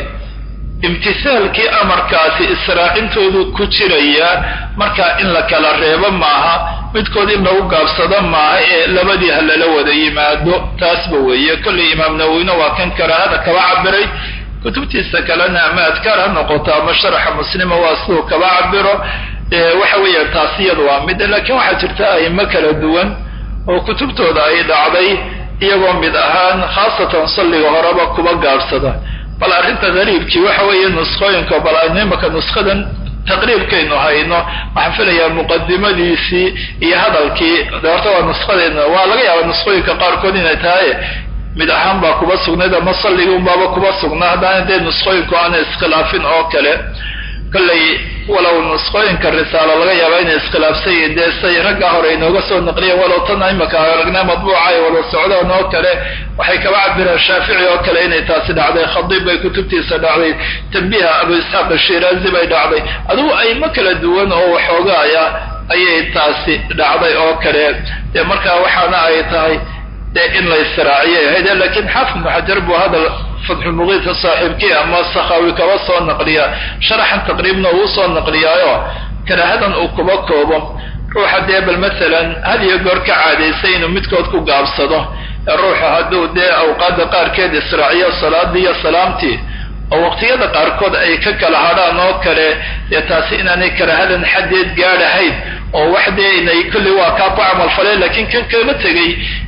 imtisaalkii amarkaasi israacintoodu ku jiraya marka in la kala reebo maaha midkood in lagu gaabsado maaha ee labadii ha lala wada yimaado taasba weeye kollay imaam nawowina waa kan karaahada kaba cabiray kutubtiisa kalena ama adkaar ha noqoto ama sharaxa muslima waa siduu kaba cabiro waxa weeya taasi iyada waa mid laakiin waxaa jirta aimo kala duwan oo kutubtooda ay dhacday iyagoo mid ahaan khaasatan salliga horeba kuba gaabsada bal arrinta gariibkii waxa weeye nuskhooyinka bal aynu imaka nuskadan taqriibkaynu hayno waxaan filayaa muqadimadiisii iyo hadalkii de horta waa nuskadeena waa laga yaaba nuskhooyinka qaarkood inay tahay mid ahaan baa kuba sugnayd ama salligii unbaaba kuba sugnaa haddaana dee nuskhooyinku aana iskhilaafin oo kale kollay walow nuskhooyinka risaalo laga yaaba inay iskhilaafsan yihiin dee say raggaa hore inooga soo naqliyeen walow tana imaka aragnaa madbuuca ay wada socdaan oo kale waxay kaba cabireen shaafici oo kale inay taasi dhacday khadiib bay kutubtiisa dhacday tambiiha abu isxaaq ashiraazi bay dhacday adugu aymo kala duwan oo waxoogaaya ayay taasi dhacday oo kale dee markaa waxaana ay tahay dee in la israaciyay ahayd lakiin xaafid ibnu xajar buu hadal fatxulmuqiidka saaxiibkii ama sakhawi kaba soo naqliya sharaxan taqriibna uu soo naqliyaayo karaahadan uu kuba koobo ruuxa dee bal masalan had iyo goor ka caadaysay inuu midkood ku gaabsado ee ruuxa hadduu dee awqaadda qaarkeed israaciyo salaadii iyo salaamtii oo waqtiyada qaarkood ay ka kala hadhaan oo kale dee taasi inaanay karaahadan xaddeed gaadhahayn oo wax dee inay kulli waa kaa ku camal faleen lakiin kan kama tegey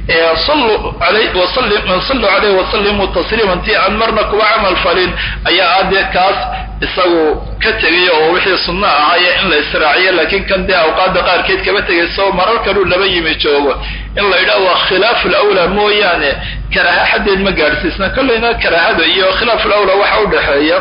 sallu alay wasalli sallu calayhi wasallimuu tasliiman tii aan marna kuba camal falin ayaa ah dee kaas isagu ka tegay oo wixii sunno ahaaye in la israaciyo laakiin kan dee awqaadda qaarkeed kama tegay soo marar kaluu laba yimi joogo in la yidhaha waa khilaafu lawlaa mooyaane karaaha xaddeed ma gaadhsiisna kollayna karaahada iyo khilaafu lawlaa waxa u dhexeeya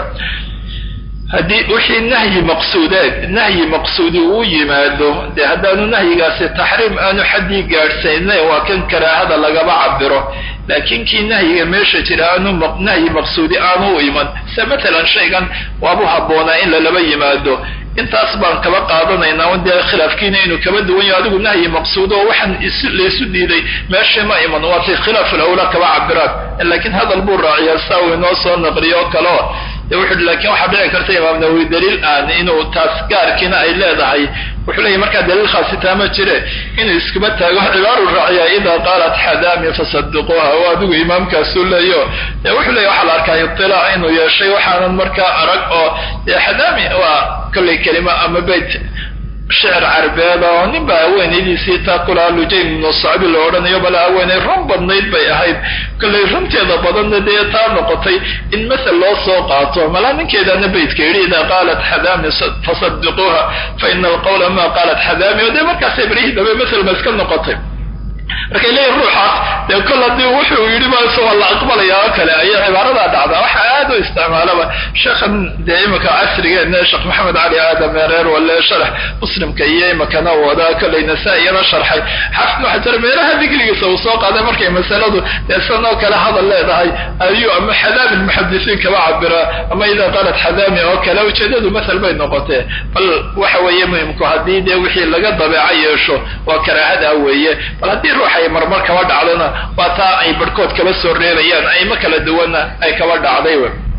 haddii wixii nahyi maqsuudeed nahyi maqsuudi uu yimaado dee haddaanu nahyigaasi taxriim aanu xaddii gaadhsayna waa kan karaahada lagaba cabiro laakiin kii nahyiga meesha jira aanu nahyi maqsuudi aanu u iman se matalan shaygan waabu habboonaa in lalaba yimaado intaas baan kaba qaadanaynaa dee khilaafkiina inuu kaba duwan yaho adigu nahyi maqsuud oo waxaan laysu diiday meeshii ma iman waatay khilaaful awlaa kaba cabiraan laakiin hadal buu raaciyaa saa uu inoo soo naqliyo oo kaleo de wuxu lakin waxaa dhici karta imaam nawowi daliil aan inuu taas gaarkiina ay leedahay wuxuu leeyahy markaa daliil khaasitaa ma jire inuu iskuma taago cibaaru raaciyaa idaa qaalat xadaami fasadiquuha oo adigu imaamkaasuu leeyo de wuxuu leeya waxaa la arkaa itilaac inuu yeeshay waxaanan markaa arag oo dee xadaami waa kollay kelima ama beyt shicir carbeed oo nin baa haweenaydiisii taa kulaha lujaym ibnu sacbi la odhanayo bala haweenay run badnayd bay ahayd kollay runteeda badanna dee taa noqotay in masel loo soo qaato malaa ninkeedana beytka yidhi idaa qaalat xadaami fasadiquuha fa ina alqawla ma qaalat xadaami o dee markaasay barihii dambe masel ma iska noqotay markay leeyihin ruuxaas dee kol haddii wuxuu yidhi bas waa la aqbalaya oo kale ayay cibaaradaa dhacdaa waxa aad u isticmaalaba sheekhan dee imika casrigeena sheekh maxamed cali aadam ereer wale sharax muslimka iyo imikana wada kolay nasaa-iyana sharxay xafid waxajar meelaha digrigiisa uu soo qaaday markay masaladu dee sidan oo kale hadal leedahay ayuu ama xadaami lmuxadisiin kaba cabira ama idaa qaalat xadaami oo kale ujeedadu masal bay noqotee bal waxa weeye muhimku haddii dee wixii laga dabeeco yeesho waa karaahada weeye bal haddii ruux ay marmar kaba dhacdona waa taa ay barhkood kaba soo reebayaan ayma kala duwanna ay kaba dhacday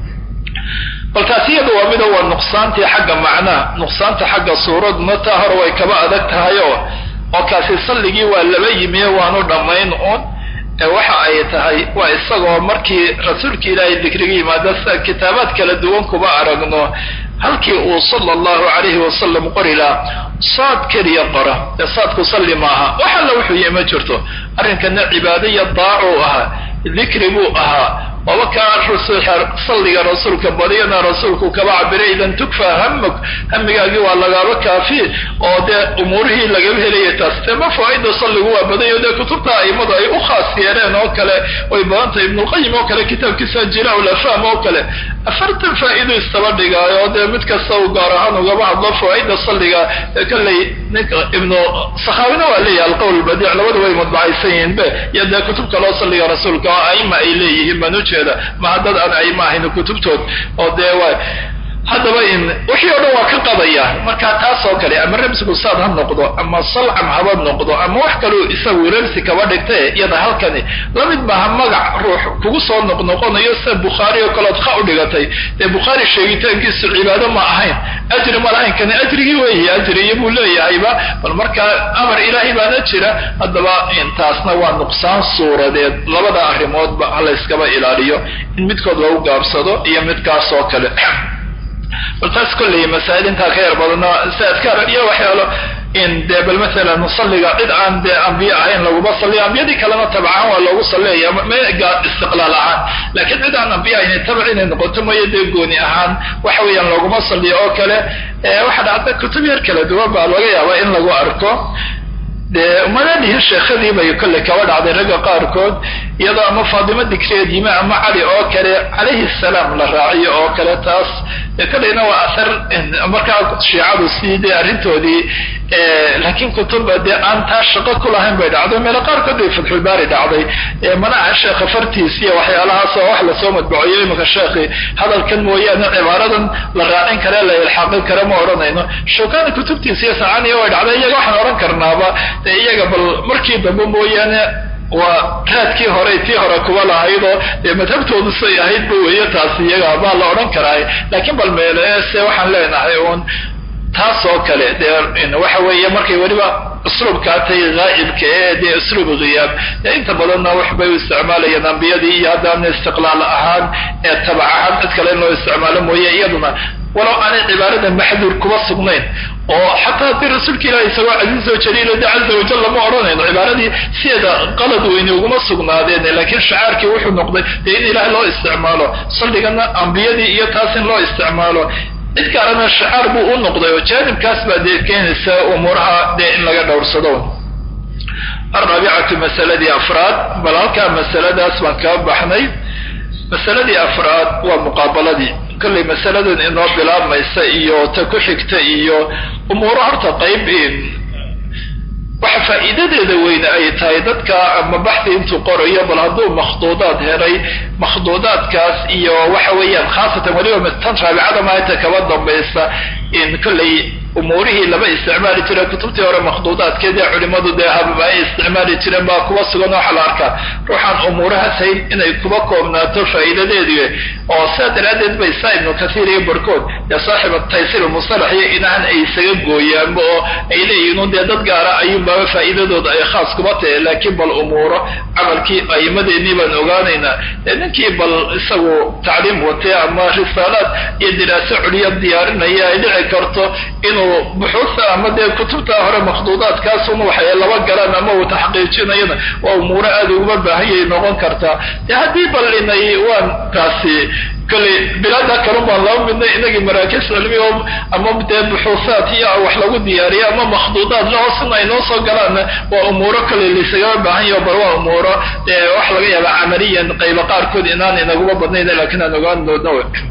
bal taasi iyada waa mida waa nuqsaantii xagga macnaha nuqsaanta xagga suuraduna taa hore way kaba adag tahay oo oo kaasi salligii waa laba yimiye waanu dhammayn uun waxa ay tahay waa isagoo markii rasuulka ilaahay dikriga yimaada sida kitaabaad kala duwan kuba aragno halkii uu sala allahu calayhi wasalam qori lahaa saad keliya qora ee saadku salli maaha wax alla wuxuu yihi ma jirto arrinkana cibaado iyo daacuu ahaa dikri buu ahaa waba kaa salliga rasuulka badiyana rasuulku kaba cabiray idan tukfa hamuk hamigaagii waa lagaaba kaafi oo dee umuurihii lagaba helaya taas dee ma faa-ida salligu waa badayo dee kutubta aimadu ay u khaas yeeleen oo kale way badantahay ibnulqayim oo kale kitaabkiisa jilaa lafam oo kale afartan faa-ido istaba dhigaayo oo dee mid kasta uu gaar ahaan ugaba hadlo faa-ida salliga kolley ninka ibnu sakhaawina waa leeyahay alqowl badiic labadu way mudbacaysan yihiin be iyo dee kutub kaloo salliga rasuulka oo aima ay leeyihiin baan ujeeda maha dad aan aima ahayn kutubtood oo dee waa haddaba in wixii o dhan waa ka qadaya marka taas oo kale ama ramsigu saad ha noqdo ama salcam haba noqdo ama wax kaloo isagu ramsi kaba dhigtae iyada halkani lamid maaha magac ruux kugu soo noqnoqonayo sida bukhaari oo kaleod kha u dhigatay dee bukhaari sheegitaankiisu cibaado ma ahayn ajri ma lahayn kani ajrigii weeye ajriyo buu leeyahayba bal markaa amar ilaahay baana jira haddaba intaasna waa nuqsaan suuradeed labada arrimoodba halayskaba ilaaliyo in midkood lagu gaabsado iyo midkaas oo kale bal taas kolley masaa'il intaa ka yar badano si adkaar iyo waxyaalo in dee bal maalan musalliga cid aan dee ambiye ahayn laguma salliyo ambiyadii kalena tabcaan waa loogu salleeya mega istiqlaal ahaan laakiin cid aan ambiye ahayn tabac inay noqoto mooyo dee gooni ahaan waxa weeyaan looguma salliyo oo kale waxa dhacda kutub yar kala duwan baa laga yaabaa in lagu arko dee umadadihi sheekhadii bay kolley kaba dhacday ragga qaarkood iyadoo ama faadimo dikreed yime ama cali oo kale calayhi salaam la raaciyo oo kale taas kolleyna waa athar markaa shiicadu sii dee arrintoodii laakiin kutuba dee aan taa shaqo ku lahayn bay dhacday meelo qaarkood bay fatxulbaari dhacday manaca sheekha fartiis iyo waxyaalahaas oo wax lasoo madbacoyo imika sheekhi hadalkan mooyaane cibaaradan la raacin kare la ilxaaqin kare ma odhanayno shawkani kutubtiisa iyo sacaaniya way dhacday iyaga waxaan odhan karnaaba dee iyaga bal markii dambe mooyaane waa raadkii hore tii hore kuba lahaydoo dee madhabtoodu say ahaydba weeye taas iyaga baa la odhan karaa laakiin bal meele se waxaan leenahay uun taas oo kale dee waxa weeye markay weliba usluubkaatay haa'ibka ee dee usluub khiyaab dee inta badanna waxbay u isticmaalayaan ambiyadii iyo haddaana istiqlaal ahaan ee tabac ahaan cid kale in loo isticmaalo mooye iyaduna walow aanay cibaarada maxduur kuba sugnayn oo xataa haddii rasuulka ilahi isagoo casiiz oo jaliilo de caza wajal lama odhanayno cibaaradii sideeda qalad weyne uguma sugnaadeen laakiin shacaarkii wuxuu noqday dee in ilaah loo isticmaalo salligana ambiyadii iyo taas in loo isticmaalo cid kaalena shacaar buu u noqday oo jaanibkaas baa dee keenaysa umuuraha dee in laga dhowrsado alraabicatu masaladii afraad bal halkaa masaladaas baan kaa baxnay masaladii afraad waa muqaabaladii kollay masaladan inoo bilaabmaysa iyo ta ku xigta iyo umuuro horta qayb waxa faa'iidadeeda weyne ay tahay dadka ama baxdi intuu qorayo bal hadduu makhduudaad helay makhduudaadkaas iyo waxa weeyaan khaasatan weliba tan raabicada maalinta kaba dambaysa in kollay umuurihii lama isticmaali jira kutubtii hore makhduudaadkeed ee culimadu dee habab ay isticmaali jireen baa kuba sugan waxaa la arkaa ruuxaan umuurahaas hayn inay kuba koobnaato faa'iidadeedii oo sidaa daraaddeed bay saa ibnu kathiir iyo barkood dee saaxiba taysir musalax iyo inahan ay isaga gooyaanba oo ay leeyihiin dee dad gaara ayuunbaaba faa'iidadooda ay khaas kuba tahay laakiin bal umuuro camalkii a'imadeennii baan ogaanaynaa dee ninkii bal isagu tacliim watay ama risaalaad iyo diraaso culiya diyaarinaya ay dhici karto inuu buxuusa ama dee kutubta hore makhduudaadkaasun waxay laba galaan ama uu taxqiijinayana waa umuuro aada uguma baahanyay noqon kartaa dee haddii bal inay waan taasi kolley bilaada kalun baan laba midnay inagii maraakiis cilmi oo ama dee buxuusaad iyo wax lagu diyaariyo ama makhduudaad lahoosina ay noo soo galaanna waa umuuro kolley laysagama baahan yaho bal waa umuuro dee wax laga yaaba camaliyan qayba qaarkood inaan inaguma badnayn laakiin aan ogaan doodna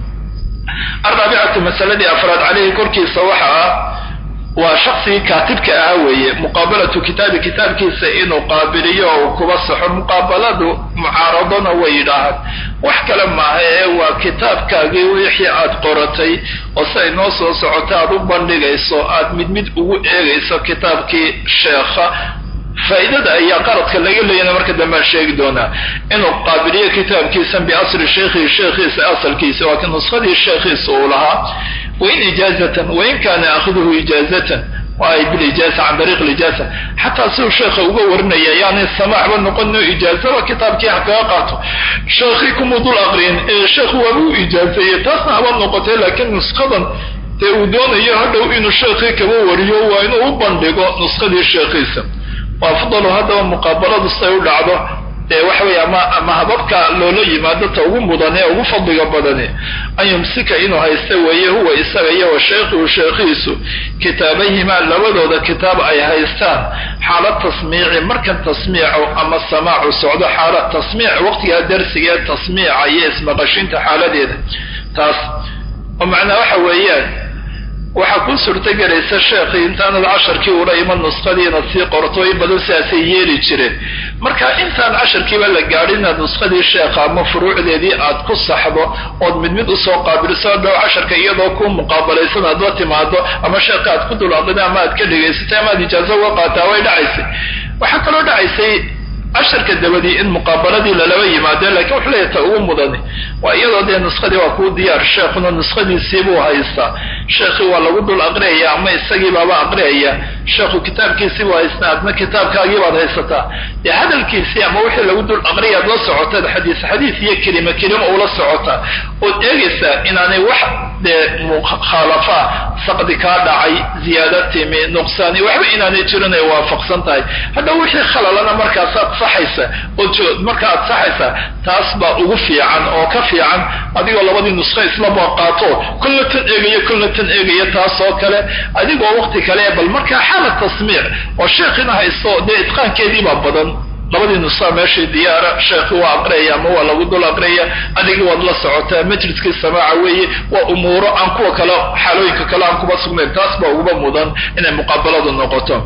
alraabicatu masaladii afraad caleyhi korkiisa waxa ah waa shaksigii kaatibka ahaa weeye muqaabalatu kitaabi kitaabkiisa inuu qaabiliyo oo kuba saxo muqaabaladu mucaaradona way yidhaahaan wax kale maaha ee waa kitaabkaagii wixii aad qoratay oo si ay noo soo socoto aad u bandhigayso aad mid mid ugu eegayso kitaabkii sheekha faa'iidada ayaa qaradka laga leeyana marka dambean sheegi doonaa inuu qaabiliyo kitaabkiisan biasri sheikhihi sheekhiisa asalkiisa waa ka nuskadii sheekhiisa uu lahaa wain ijaazatan wain kaana aakhiduhu ijaazatan waay bilijaaza can dariiq lijaaza xataa siduu sheekha uga warinaya yaani samaaxba noqono ijaazaba kitaabkii ha kaga qaato sheekhii kumuu dul aqriyin ee sheekhu waaba u ijaazeeyey taasna haba noqotay laakiin nuskadan dee uu doonayo hadhow inuu sheekhii kaba wariyo waa inuu u bandhigo nuskadii sheekhiisa wa afdalu haddaba muqaabaladu siday u dhacdo dee waxa weeye ama ama hababka loola yimaado ta ugu mudan ee ugu fadliga badani an yumsika inuu haysta weeye huwa isaga iyo wa shaykhuhu sheekhiisu kitaabahimaa labadooda kitaab ay haystaan xaalad tasmiici markan tasmiico ama samaacu socdo xaalad tasmiic waqtigaa darsiga ee tasmiica iyo ismaqashinta xaaladeeda taas oo macnaa waxa weeyaan waxaa kuu suurtogelaysa sheekhii intaanad casharkii ula iman nuskadii inaad sii qorto in badan sidaasay yeeli jireen marka intaan casharkiiba la gaadhin inaad nuskadii sheekha ama furuucdeedii aad ku saxdo ood mid mid usoo qaabiliso dhow casharka iyadoo ku muqaabalaysan aad la timaado ama sheekha aad ku dul aqrida ama aad ka dhegaysatay ama aad ijaazo uga qaataa way dhacaysay waxaa kaloo dhacaysay casharka dabadii in muqaabaladii lalaba yimaado lakin wuxuu leeyahay ta ugu mudani waa iyadoo dee nuskadii waa kuu diyaar sheekhuna nuskadiisiibuu haystaa sheekhii waa lagu dul aqriyaya ama isagii baaba aqriyaya sheekhu kitaabkiisiibuu haystaa adna kitaabkaagii baad haysataa dee hadalkiisii ama wixii lagu dul aqriyaad la socotaad xadiis xadiis iyo kelima kelima ula socotaa ood eegaysaa inaanay wax dee mukhaalafa saqdi kaa dhacay ziyaada timi nuqsaani waxba inaanay jirin ay waafaqsan tahay hadha wixii khalalana markaasaad saxaysa oo marka aad saxaysa taas baa ugu fiican oo ka fiican adigoo labadii nuska islaba qaato kolna tan eegaya kolna tan eegaya taas oo kale adigoo waqti kale bal markaa xaalad tasmiic oo sheekhina haysto dee itqaankeedii baa badan labadii nusaa meeshii diyaara sheekhi waa aqriyaya ama waa lagu dul aqriyaya adigii waad la socotaa majliskii samaaca weeye waa umuuro aan kuwa kale xaalooyinka kale aan kuba sugnayn taas baa uguba mudan inay muqaabaladu noqoto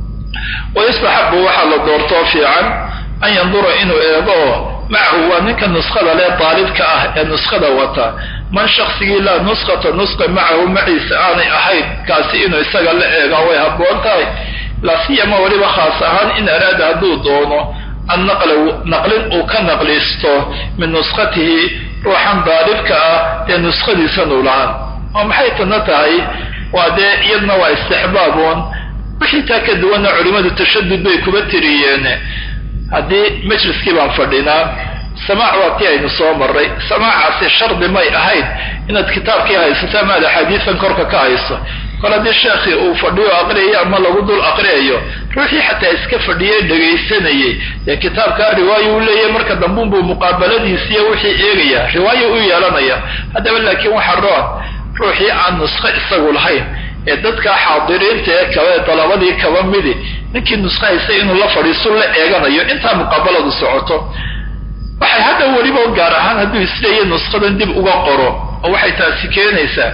wayustaxabu waxaa la doortoo fiican an yandura inuu eego macahu waa ninka nuskada lee daalibka ah ee nuskada wata man shaksigii laa nuskata nuska macahu maciisa aanay ahayn kaasi inuu isaga la eega way habboon tahay lasiyama weliba khaas ahaan in araada hadduu doono an naqla naqlin uu ka naqlisto min nuskatihi ruuxan daalibka ah ee nuskadiisanuu lahaan oo maxay tana tahay waa dee iyadna waa istixbaabuun wixii taa ka duwanna culimmadu tashadud bay kuba tiriyeen haddii majliskii baan fadhinaa samaac waa tii aynu soo maray samaacaasi shardi may ahayd inaad kitaabkii haysato ama ad axaadiisan korka ka hayso kol haddii sheekhii uu fadhiyo aqriyayo ama lagu dul aqriyayo ruuxii xataa iska fadhiyay dhegaysanayay dee kitaabkaa riwaayo u leeyahay marka dambuunbuu muqaabaladiisiiyo wixii eegaya riwaayo u yeelanaya haddaba laakiin waxa roon ruuxii aan nusko isagu lahayn ee dadka xaadiriinta ee kale dalabadii kaba midi ninkii nusko haysta inuu la fadhiisto la eeganayo intaa muqaabaladu socoto waxay hadda weliba gaar ahaan hadduu isleeyahy nuskadan dib uga qoro oo waxay taasi keenaysaa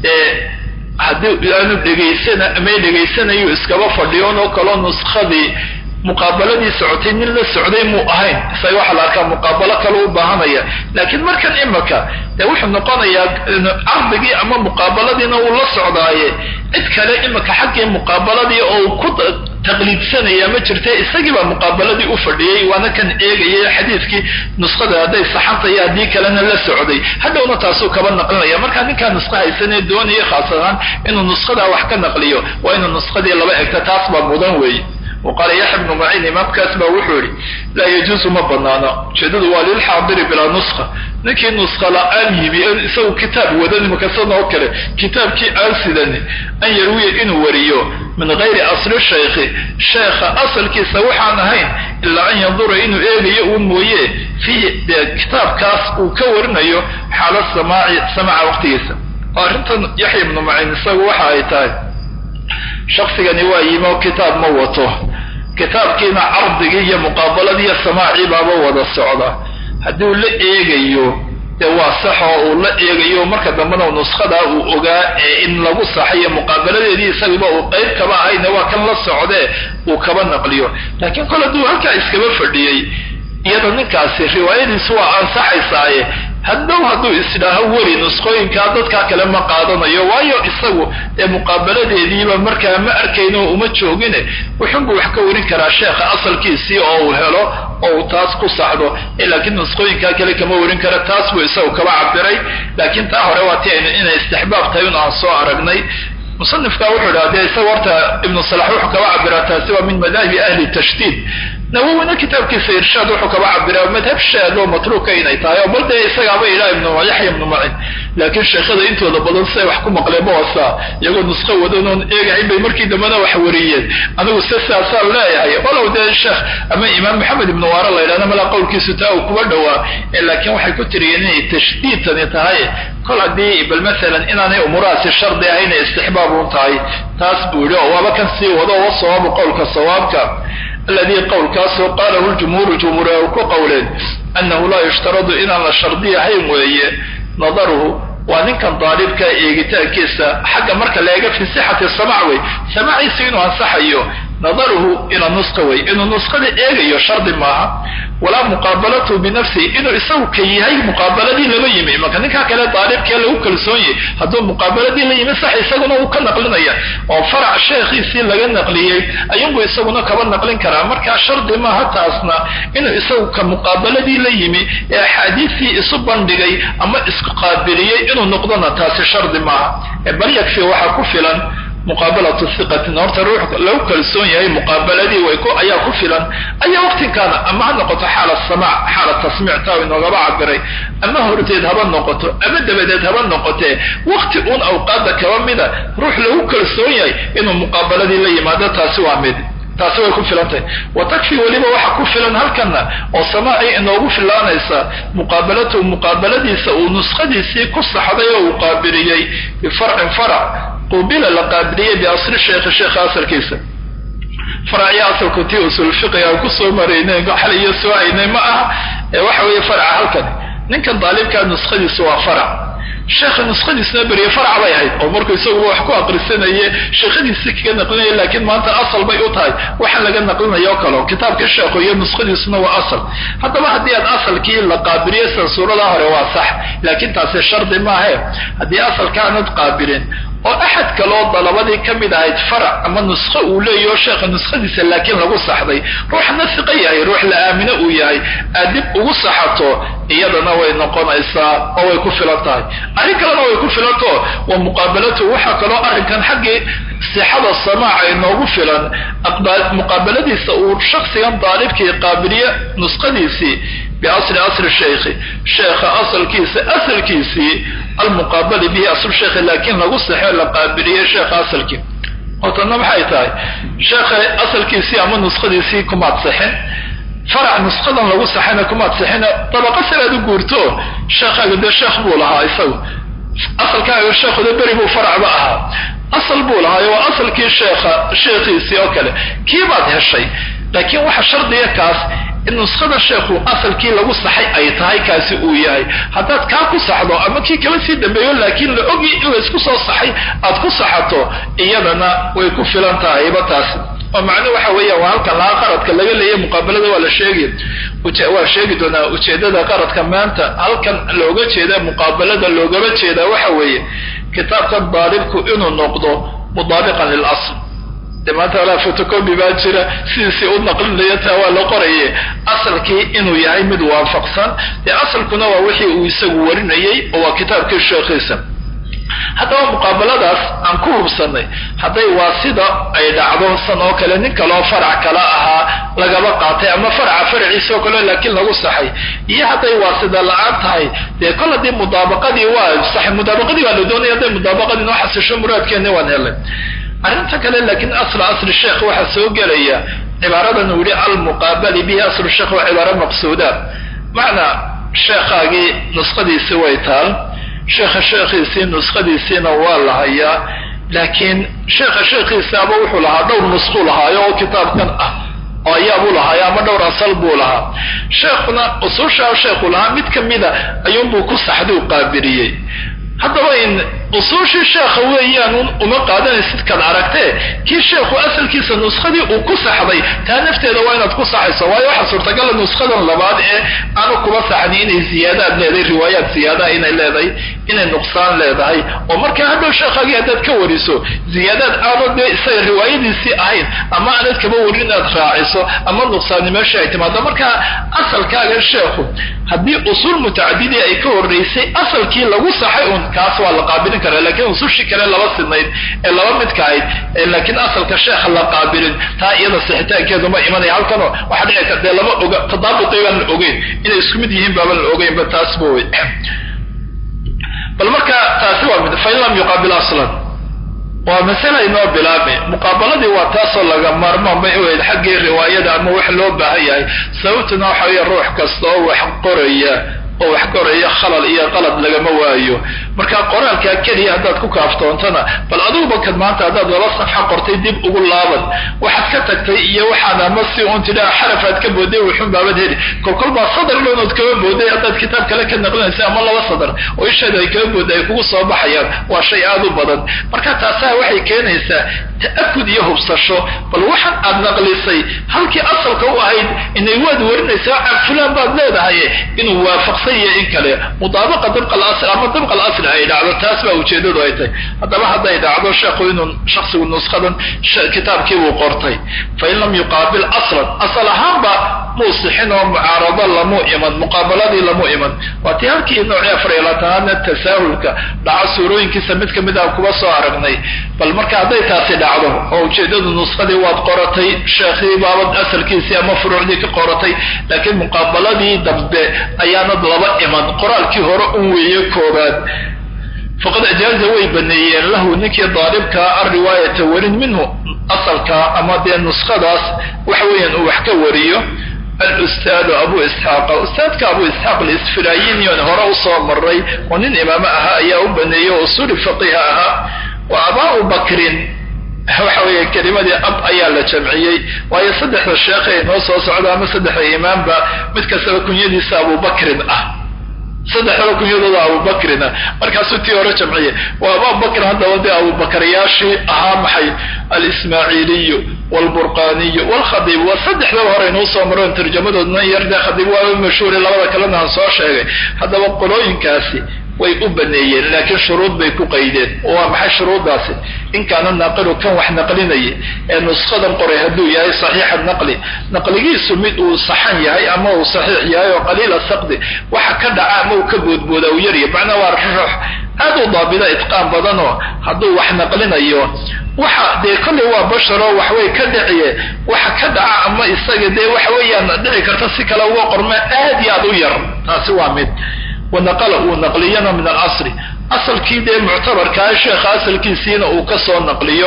haddii aanu dhegaysana may dhegaysanayu iskaba fadhiyoon oo kaloo nuskadii muqaabaladii socotay nin la socday muu ahayn isaga waxaa la arkaa muqaabalo kale u baahanaya laakiin markan imaka dee wuxuu noqonayaa cardigii ama muqaabaladiina uu la socdaaye cid kale imaka xaggii muqaabaladii oo ku taqliidsanaya ma jirta isagii baa muqaabaladii u fadhiyey waana kan eegaya xadiidkii nuskada hadday saxantay haddii kalena la socday hadhowna taasuu kaba naqlinaya markaa ninkaa nuska haysanee doonaya khaas ahaan inuu nuskadaa wax ka naqliyo waa inuu nuskadii laba egta taas baa mudan weeye waqaala yaxya bnu maciin imaamkaas baa wuxuu yihi laa yajuusu ma banaano ujeedadu waa lilxaadiri bilaa nuska ninkii nuska la-aan yimi isagu kitaab wadan makasan oo kale kitaabkii aan sidani an yarwiya inuu wariyo min gayri asli shaykhi sheekha asalkiisa waxaan ahayn ilaa an yandura inuu eegayo uun mooye fiihi dee kitaabkaas uu ka warinayo xaalad samaaci samaca waqtigiisa oo arrintan yaxya ibnu macin isagu waxa ay tahay shaksigani waa yimi oo kitaab ma wato kitaabkiina cardigii iyo muqaabaladii iyo samaacii baaba wada socda hadduu la eegayo dee waa sax oo uu la eegayo marka dambena nuskadaa uu ogaa ee in lagu saxayo muqaabaladeedii isagiiba uu qayb kaba ahayne waa kan la socdee uu kaba naqliyo laakiin kol hadduu halkaa iskaba fadhiyey iyada ninkaasi riwaayadiisu waa ansaxaysaaye haddow hadduu isdhaaho weli nusqooyinkaa dadkaa kale ma qaadanayo waayo isagu dee muqaabaladeediiba markaa ma arkayno uma joogine wuxunbuu wax ka warin karaa sheekha asalkiisii oo uu helo oo uu taas ku saxdo laakiin nusqooyinkaa kale kama warin kara taas buu isagu kaba cabiray laakiin taa hore waa ti aynu inay istixbaab tahay un aan soo aragnay musanifka wuxuu idhaha dee isaga horta ibnu salax wuxuu kaba cabiraa taasi waa min madaahibi ahli tashdiid nawowina kitaabkiisa irshaad wuxuu kaba cabiraa madhab shaad oo matruuka inay tahay oo bal dee isagaaba idhaa ibnu yaxya ibnu macin laakiin sheekhada intooda badan siay wax ku maqleen ma wasaa iyagoo nusqo wadanoon eegahayn bay markii dambena wax wariyeen anigu se saasaan leeyahay walow dee sheekh ama imaam maxamed ibnu waara la yidhahda malaa qowlkiisu taa uu kuba dhowaa laakiin waxay ku tiriyeen inay tashdiidtani tahay kol haddii bal maalan inaanay umuurahaasi shardi ahayna istixbaab un tahay taas buu yidhi oo waaba kan sii wado wa sawaabu qowlka sawaabka alladii qowlkaasoo qaalahu ljumhuuru jumhuur ay ku qowleen annahu laa yushtaradu inaan la shardiyahayn weeye nadaruhu waa ninkan daalibka eegitaankiisa xagga marka la eega fi sixati samac wey samaciisa inuu ansaxayo nadaruhu ila nusqa wey inuu nusqada eegayo shardi maaha walaa muqaabalatuhu binafsihi inuu isagu ka yahay muqaabaladii lama yimi marka ninkaa kale daalibkee lagu kalsoon yahy hadduu muqaabaladii la yimi sax isaguna uu ka naqlinaya oo farac sheekhiisii laga naqliyey ayuunbuu isaguna kaba naqlin karaa markaa shardi maaha taasna inuu isagu ka muqaabaladii la yimi ee axaadiistii isu bandhigay ama isku qaabiliyey inuu noqdona taasi shardi maaha bal yakfi waxaa ku filan muqaabalatu hiqatin horta ruux lagu kalsoon yahay muqaabaladii way ku ayaa ku filan ayaa waqtinkaana ama ha noqoto xaala samaac xaala tasmiic taa inoogaba cabiray ama horteed haba noqoto ama dabadeed haba noqotee waqti uun awqaada kaba mida ruux lagu kalsoon yahay inuu muqaabaladii la yimaado taasi waa mid taasi way ku filan tahay wa takfi weliba waxa ku filan halkana oo samaacii inoogu filaanaysa muqaabalatuhu muqaabaladiisa uu nuskhadiisii ku saxday oo uu qaabiliyey bifarcin farac qubila la qaabiliyey biasli sheekhi sheekha asalkiisa faracyo asalku tii usul fiqiga aan kusoo maraynay xal iyo soo aynay ma aha ee waxa weeye faraca halkan ninkan daalibkaa nuskhadiisu waa farac sheekha nuskhadiisna beriye farac bay ahayd oo markuu isaguba wax ku aqrisanaye sheekhadiisii kaga naqlinaya laakiin maanta asal bay u tahay waxaan laga naqlinaya o kale kitaabka sheekhu iyo nuskhadiisuna waa asal haddaba haddii aad asalkii la qaabiliyo sida suurada hore waa sax laakiin taasi shardi maahe haddii asalka aanad qaabilin oo axad kaloo dalabadii ka mid ahayd farac ama nuskho uu leeyaho sheekha nuskhadiisa laakiin lagu saxday ruuxna siqo yahay ruux la aamino uu yahay aad dib ugu saxato iyadana way noqonaysaa oo way ku filan tahay arrin kalena way ku filanto wa muqaabalatu waxaa kaloo arrinkan xaggii sixada samaaca inoogu filan muqaabaladiisa uu shaksigan daalibkii qaabiliye nuskhadiisii biasli asli sheikhi sheekha asalkiisa asalkiisii almuqaabali bihi asl sheekhi laakiin lagu saxo la qaabiliyey sheekha asalkii hortana maxay tahay sheekha asalkiisii ama nuskhadiisii kumaad sixin farac nuskadan lagu saxayna kumaad sixina dabaqa siraad u guurto sheekhaaga dee sheekh buu lahaa isagu asalkaaga sheekhuda beri buu faracba ahaa asal buu lahaa waa asalkii sheekha sheekhiisii oo kale kii baad heshay laakiin waxa shardiga kaas in nuskhada sheekhu asalkii lagu saxay ay tahay kaasi uu yahay haddaad kaa ku saxdo ama kii kaba sii dambeeyo laakiin la ogi in laysku soo saxay aad ku saxato iyadana way ku filan tahayba taasi oo macnuhu waxa weeya waa halkan laha qaradka laga leeya muqaabalada waa la sheegi waa sheegi doonaa ujeedada qaradka maanta halkan looga jeeda muqaabalada loogama jeeda waxa weeye kitaabkan daalibku inuu noqdo mudaabiqan lilasl de maanta walaa fotocopi baa jira sidiisii u naqlinaya taa waa la qoraye asalkii inuu yahay mid waafaqsan dee asalkuna waa wixii uu isagu warinayey oo waa kitaabkii sheekhiisa haddaba muqaabaladaas aan ku hubsanay hadday waa sida ay dhacdo san oo kale nin kaloo farac kala ahaa lagaba qaatay ama faraca faraciisa oo kale laakiin lagu saxay iyo hadday waa sida la-aan tahay dee kol haddii mudaabaqadii waa sax mudaabaqadii baa la doonaya hadday mudaabaqadii noo xasisho muraadkeeni waan helay arrinta kale laakiin asla asli sheekh waxaa soo gelaya cibaaradan uu yihi almuqaabali bihi aslu sheekh waa cibaaro maqsuuda macnaa sheekhaagii nuskhadiisii way taal sheekha sheekhiisii nuskhadiisiina waa la hayaa laakiin sheekha sheekhiisaaba wuxuu lahaa dhowr nuskhuu lahaayo oo kitaabkan ah oo ayaabuu lahaayo ama dhowr asal buu lahaa sheekhuna usuushaa sheekhu lahaa mid ka mida ayuunbuu ku saxduu qaabiliyey haddaba in usuushii sheekha weeyaan uma qaadanaysid kad aragtee kii sheekhu asalkiisa nuskadii uu ku saxday taa nafteeda waa inaad ku saxayso waayo waxaa suurtagala nuskadan labaad ee aanu kuba saxni inay ziyaadaad leedahay riwaayaad ziyaadaha inay leedahay inay nuqsaan leedahay oo markaa hadhow sheekhaagii haddaad ka wariso ziyaadaad aano dee isaga riwaayadiisii ahayn ama aanad kaba warin inaad raaciso ama nuqsaani meesha ay timaado markaa asalkaaga sheekhu haddii usuul mutacadidii ay ka horeysay asalkii lagu saxay un kaas waa la qaabilin kara lakiin usushii kale laba sidnayd ee laba midka ahayd laakiin asalka sheekha la qaabilin taa iyada sixitaankeedu ma imanaya halkanoo waxaa dhici kar dee lama oga tadaabuqii baan la ogeyn inay isku mid yihiin baaban la ogeynba taas ba wey bal marka taasi waa mid fain lam yuqaabil aslan waa masala inoo bilaabay muqaabaladii waa taasoo laga maarmaan bay u ahayd xaggii riwaayada ama wax loo baahan yahay sababtuna waxa weeye ruux kasta oo wax qoraya oo wax qoraya khalal iyo qalad lagama waayo marka qoraalkaa keliya haddaad ku kaaftoontana bal adiguba kad maanta haddaad laba safxa qortay dib ugu laaban waxaad ka tagtay iyo waxaan ama si un tidhaa xarafaad ka booday wuxun baabad heli kolkol baa sadar dhownood kaba booday haddaad kitaab kale ka naqlinaysa ama laba sadar oo isheeda ay kaba booday ay kugu soo baxayaan waa shay aad u badan marka taasaa waxay keenaysaa ta'akud iyo hubsasho bal waxaan aad naqlisay halkii asalka u ahayd inay waad warinaysaa can fulaan baad leedahay inuu waafaqsan yahay in kale mudaabaqa dabqa alasl ama dabqa alasl ay dhacdo taas baa ujeedadu ay tahay haddaba hadday dhacdo sheekhu inuu shaksigu nuskadan kitaabkii buu qortay fain lam yuqaabil aslan asal ahaanba muu sixin oo mucaarado lamu iman muqaabaladii lamu iman waa tii halkii noocii afar iyo labaatanaadna tasaahulka dhaco suurooyinkiisa mid kamid ah kuba soo aragnay bal marka hadday taasi dhacdo oo ujeedadu nuskadii waad qoratay sheekhii baabad asalkiisii ama furuucdii ka qoratay laakiin muqaabaladii dambe ayaanad laba iman qoraalkii hore un weeye koobaad faqad ajaaza way baneeyeen lahu ninkii daalibkaa alriwaayata warin minhu asalka ama dee nuskadaas waxa weeyaan uu wax ka wariyo alustaadu abu isxaaqa ustaadka abu isxaaq alisfirayinion hore usoo maray oo nin imaamo ahaa ayaa u baneeyey oo usuli faqiha ahaa wa abaau bakrin waxa weeye kelimadii ab ayaa la jamciyey waayo saddexda sheekhe inoo soo socda ama saddexda imaamba mid kastaba kunyadiisa abubakrin ah saddexdaba kunyadooda abubakrina markaasuu tii hore jamciye waa abubakr haddaba dee abubakaryaashii ahaa maxay alismaaciiliyu wlburqaniyu wlkhadiib waa saddexdaba hore inuu soo maroon tarjamadoodna yarde khadiib waa mashhuuri labada kalena aan soo sheegay haddaba qolooyinkaasi way u baneeyeen laakiin shuruud bay ku qaydeen oo waa maxay shuruuddaasi in kaana naaqilu kan wax naqlinaya ee nuskadan qoray hadduu yahay saxiixa naqli naqligiisu mid uu saxan yahay ama uu saxiix yahay oo qaliila saqdi waxa ka dhaca ama uu ka boodbooda uu yarya macnaa waa ruux aad u daabida itqaan badanoo hadduu wax naqlinayo waxa dee kollay waa basharoo waxway ka dhiciye waxa ka dhaca ama isaga dee waxa weeyaan dhici karta si kale uga qorma aad iyo aad u yar taasi waa mid wanaqala uu naqliyana min alasri asalkii dee muctabarkaa sheekha asalkiisiina uu ka soo naqliyo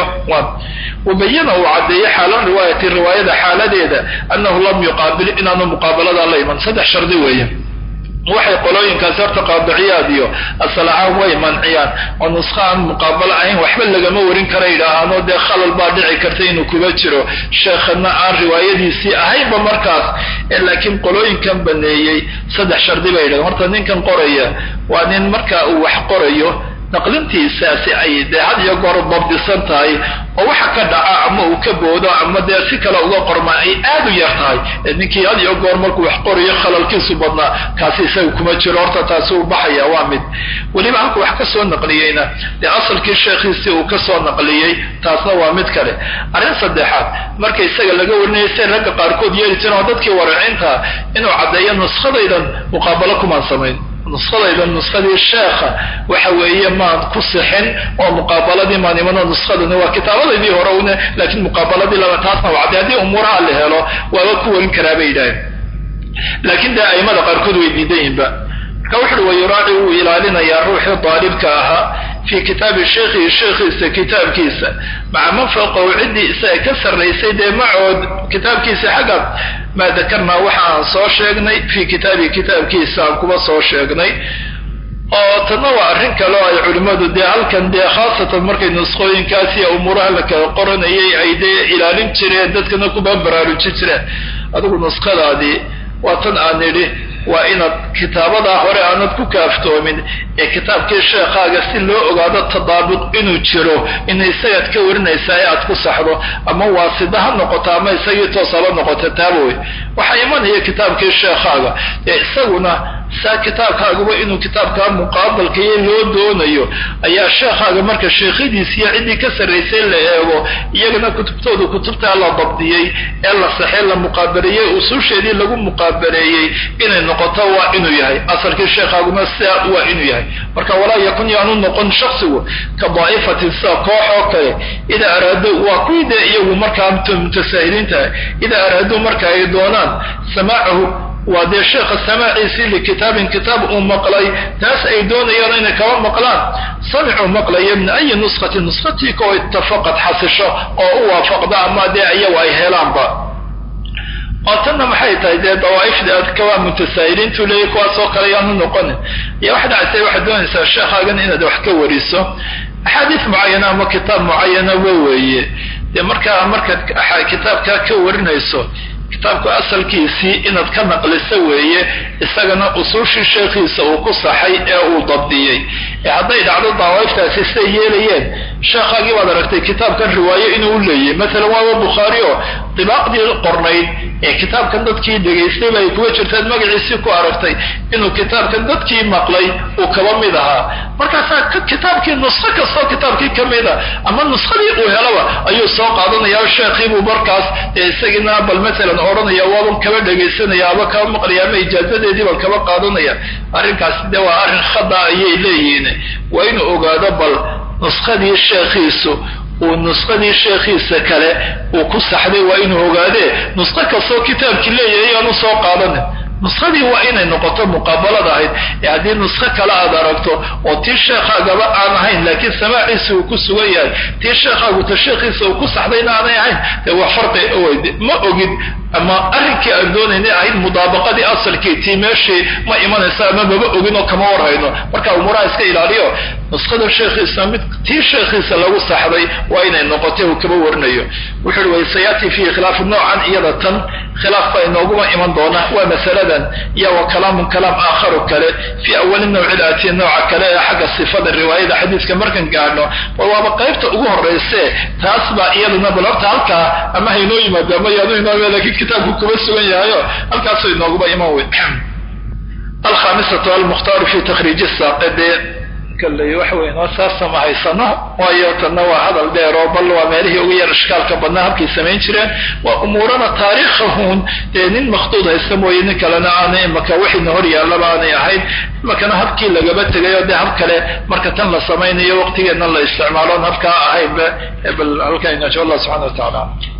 wabayana uu caddeeyo xaala riwaayati riwaayada xaaladeeda annahu lam yuqaabil inaanu muqaabalada la iman saddex shardi weeye waxay qolooyinkaasi horta qaadiciyaad iyo asal ahaan way manciyaan oo nuska aan muqaabalo ahayn waxba lagama warin kara yidhaahaano dee khalal baa dhici karta inuu kuba jiro sheekhana aan riwaayadiisii ahaynba markaas laakiin qolooyinkan baneeyey saddex shardi bay yidhahdeen horta ninkan qoraya waa nin marka uu wax qorayo naqlintiisaasi ay dee had iyo goor dabdisan tahay oo waxa ka dhaca ama uu ka boodo ama dee si kale uga qorma ay aad u yar tahay ninkii had iyo goor markuu wax qorayo khalalkiisu badnaa kaasi isaga kuma jiro horta taasi uu baxaya waa mid weliba halku wax ka soo naqliyeyna dee asalkii sheekhiisii uu ka soo naqliyey taasna waa mid kale arrin saddexaad marka isaga laga warinayay say ragga qaarkood yeeli jireen oo dadkii waracinta inuu caddeeyo nuskadaydan muqaabalo kumaan samayn nuskadayda nuskadii sheekha waxa weeye maan ku sixin oo muqaabaladii maan imano nuskadani waa kitaabadaydii hore une laakiin muqaabaladii laba taasna waa cadday haddii umuuraha la helo waaba ku warin karaa bay yidhaaheen laakiin dee aimada qaarkood way diidan yihinba marka wuxuui wayuraaci wuu ilaalinayaa ruuxii daalibka ahaa fii kitaabi sheikhihi sheekhiisa kitaabkiisa maca man fawqahu ciddii isaga ka sarraysay dee macood kitaabkiisa xagga maa dakarnaa waxa aan soo sheegnay fii kitaabihi kitaabkiisa aan kuba soo sheegnay oo tanna waa arrin kale oo ay culimmadu dee halkan dee khaasatan markay nusqooyinkaas iyo umuuraha la kala qoranayay ay dee ilaalin jireen dadkana kuba baraarujin jireen adigu nusqadaadii waa tan aan nidhi waa inaad kitaabadaa hore aanad ku kaaftoomin ee kitaabkii sheekhaaga si loo ogaado tadaabuq inuu jiro ina isagaad ka warinaysaa ee aad ku saxdo ama waasida ha noqoto ama isagii toos haba noqoto taaba wey waxaa imanaya kitaabkii sheekhaaga ee isaguna saa kitaabkaaguba inuu kitaabkaa muqaabalkaiyo loo doonayo ayaa sheekhaaga marka sheekhadiis iyo ciddii ka sarraysay la eego iyagana kutubtooda kutubtaa la dabdiyey ee la saxey la muqaabareeyey usuusheedii lagu muqaabareeyey inay noqoto waa inuu yahay asalkii sheekhaaguna sidaa waa inuu yahay marka walaa yakun yaanu noqon shaksigu ka daa'ifatin sida koox oo kale idaa araado waa kuwii dee iyagu markaa mutasaahiliintaha idaa araado marka ay doonaan samaacahu waa dee sheekha samaaciisii likitaabin kitaab uu maqlay taas ay doonayaan inay kaba maqlaan samicuu maqlaya min ayi nuskhati nuskhatii kao itafaqad xasisho oo u waafaqda ama dee iyagu ay helaanba oo tanna maxay tahay dee dawaaifda adka waa mutasaahiliintu leeyahy kuwaasoo kale yaanu noqonin iyo wax dhactay waxaad doonaysaa sheekhaagan inaad wax ka wariso axaadiis mucayana ama kitaab mucayana wa weeye dee markaa markaad kitaabkaa ka warinayso kitaabku asalkiisii inaad ka naqliso weeye isagana usuushii sheekhiisa uu ku saxay ee uu dabdiyey ee hadday dhacdo dawaaiftaasi siday yeelayeen sheekhaagii baad aragtay kitaabkan riwaayo inuu leeyahy maalan waaba bukhaari oo dibaaqdii qornayd ee kitaabkan dadkii dhegaystay bay kuga jirtaad magaciisii ku aragtay inuu kitaabkan dadkii maqlay uu kaba mid ahaa markaasaa kitaabkii nusqo kastoo kitaabkii ka mida ama nuskhadii uu helaba ayuu soo qaadanaya sheekhiibuu markaas ee isagiina bal maalan odhanaya waaban kaba dhegaysanaya aba kaba maqlaya ama ijaazadeedii baan kaba qaadanaya arrinkaasi dee waa arrin khada ayay leeyihiin waa inuu ogaado bal nuskadii sheekhiisu uu nusqadii sheekhiisa kale uu ku saxday waa inuu ogaadee nusqo kastoo kitaabkii leeyahay ayaanu soo qaadanin nuskhadii waa inay noqoto muqaabalad ahayd ee haddii nuskho kale aad aragto oo tii sheekhaagaba aan ahayn laakiin samaaciisa uu ku sugan yahay tii sheekhaagu ta sheekhiisa uu ku saxdayna aanay ahayn dee waa farqi ma ogid ama arrinkii aan doonaynay ahayd mudaabaqadii asalkii tii meeshii ma imanaysa ama maba ogin oo kama warhayno marka umuuraha iska ilaaliyo nuskhada sheekhiisa mid tii sheekhiisa lagu saxday waa inay noqotay uu kaba warinayo wuxu uhi waysayaati fiihi khilaafu noocan iyada tan khilaaf baa inooguma iman doona waa masaladan iyo wa kalaamun kalaam aakharu kale fii awali nawci laatiya nooca kale ee xagga sifada riwaayada xadiiska markan gaadhno bal waaba qaybta ugu horrayse taas baa iyaduna bal horta halkaa ama haynoo yimaado ama yaanu inoo lakiin kitaabku kuma sugan yahayo halkaasuu inooguma iman wey alkhamisatu almukhtaaru fi takhriiji saaqide kalley waxa weyn waa saasa ma haysano waayo tanna waa hadal dheer oo bal waa meelihii ugu yar ishkaalka badnaa habkay samayn jireen waa umuurana taariikhahuun dee nin makhduud haysta mooye nin kalena aanay imaka wixiina hor yaallaba aanay ahayn imakana habkii lagaba tegayo dee hab kale marka tan la samaynayo waqtigeedna la isticmaaloon habkaa ahaynba bal halkaa inasha allah subxana wa tacaala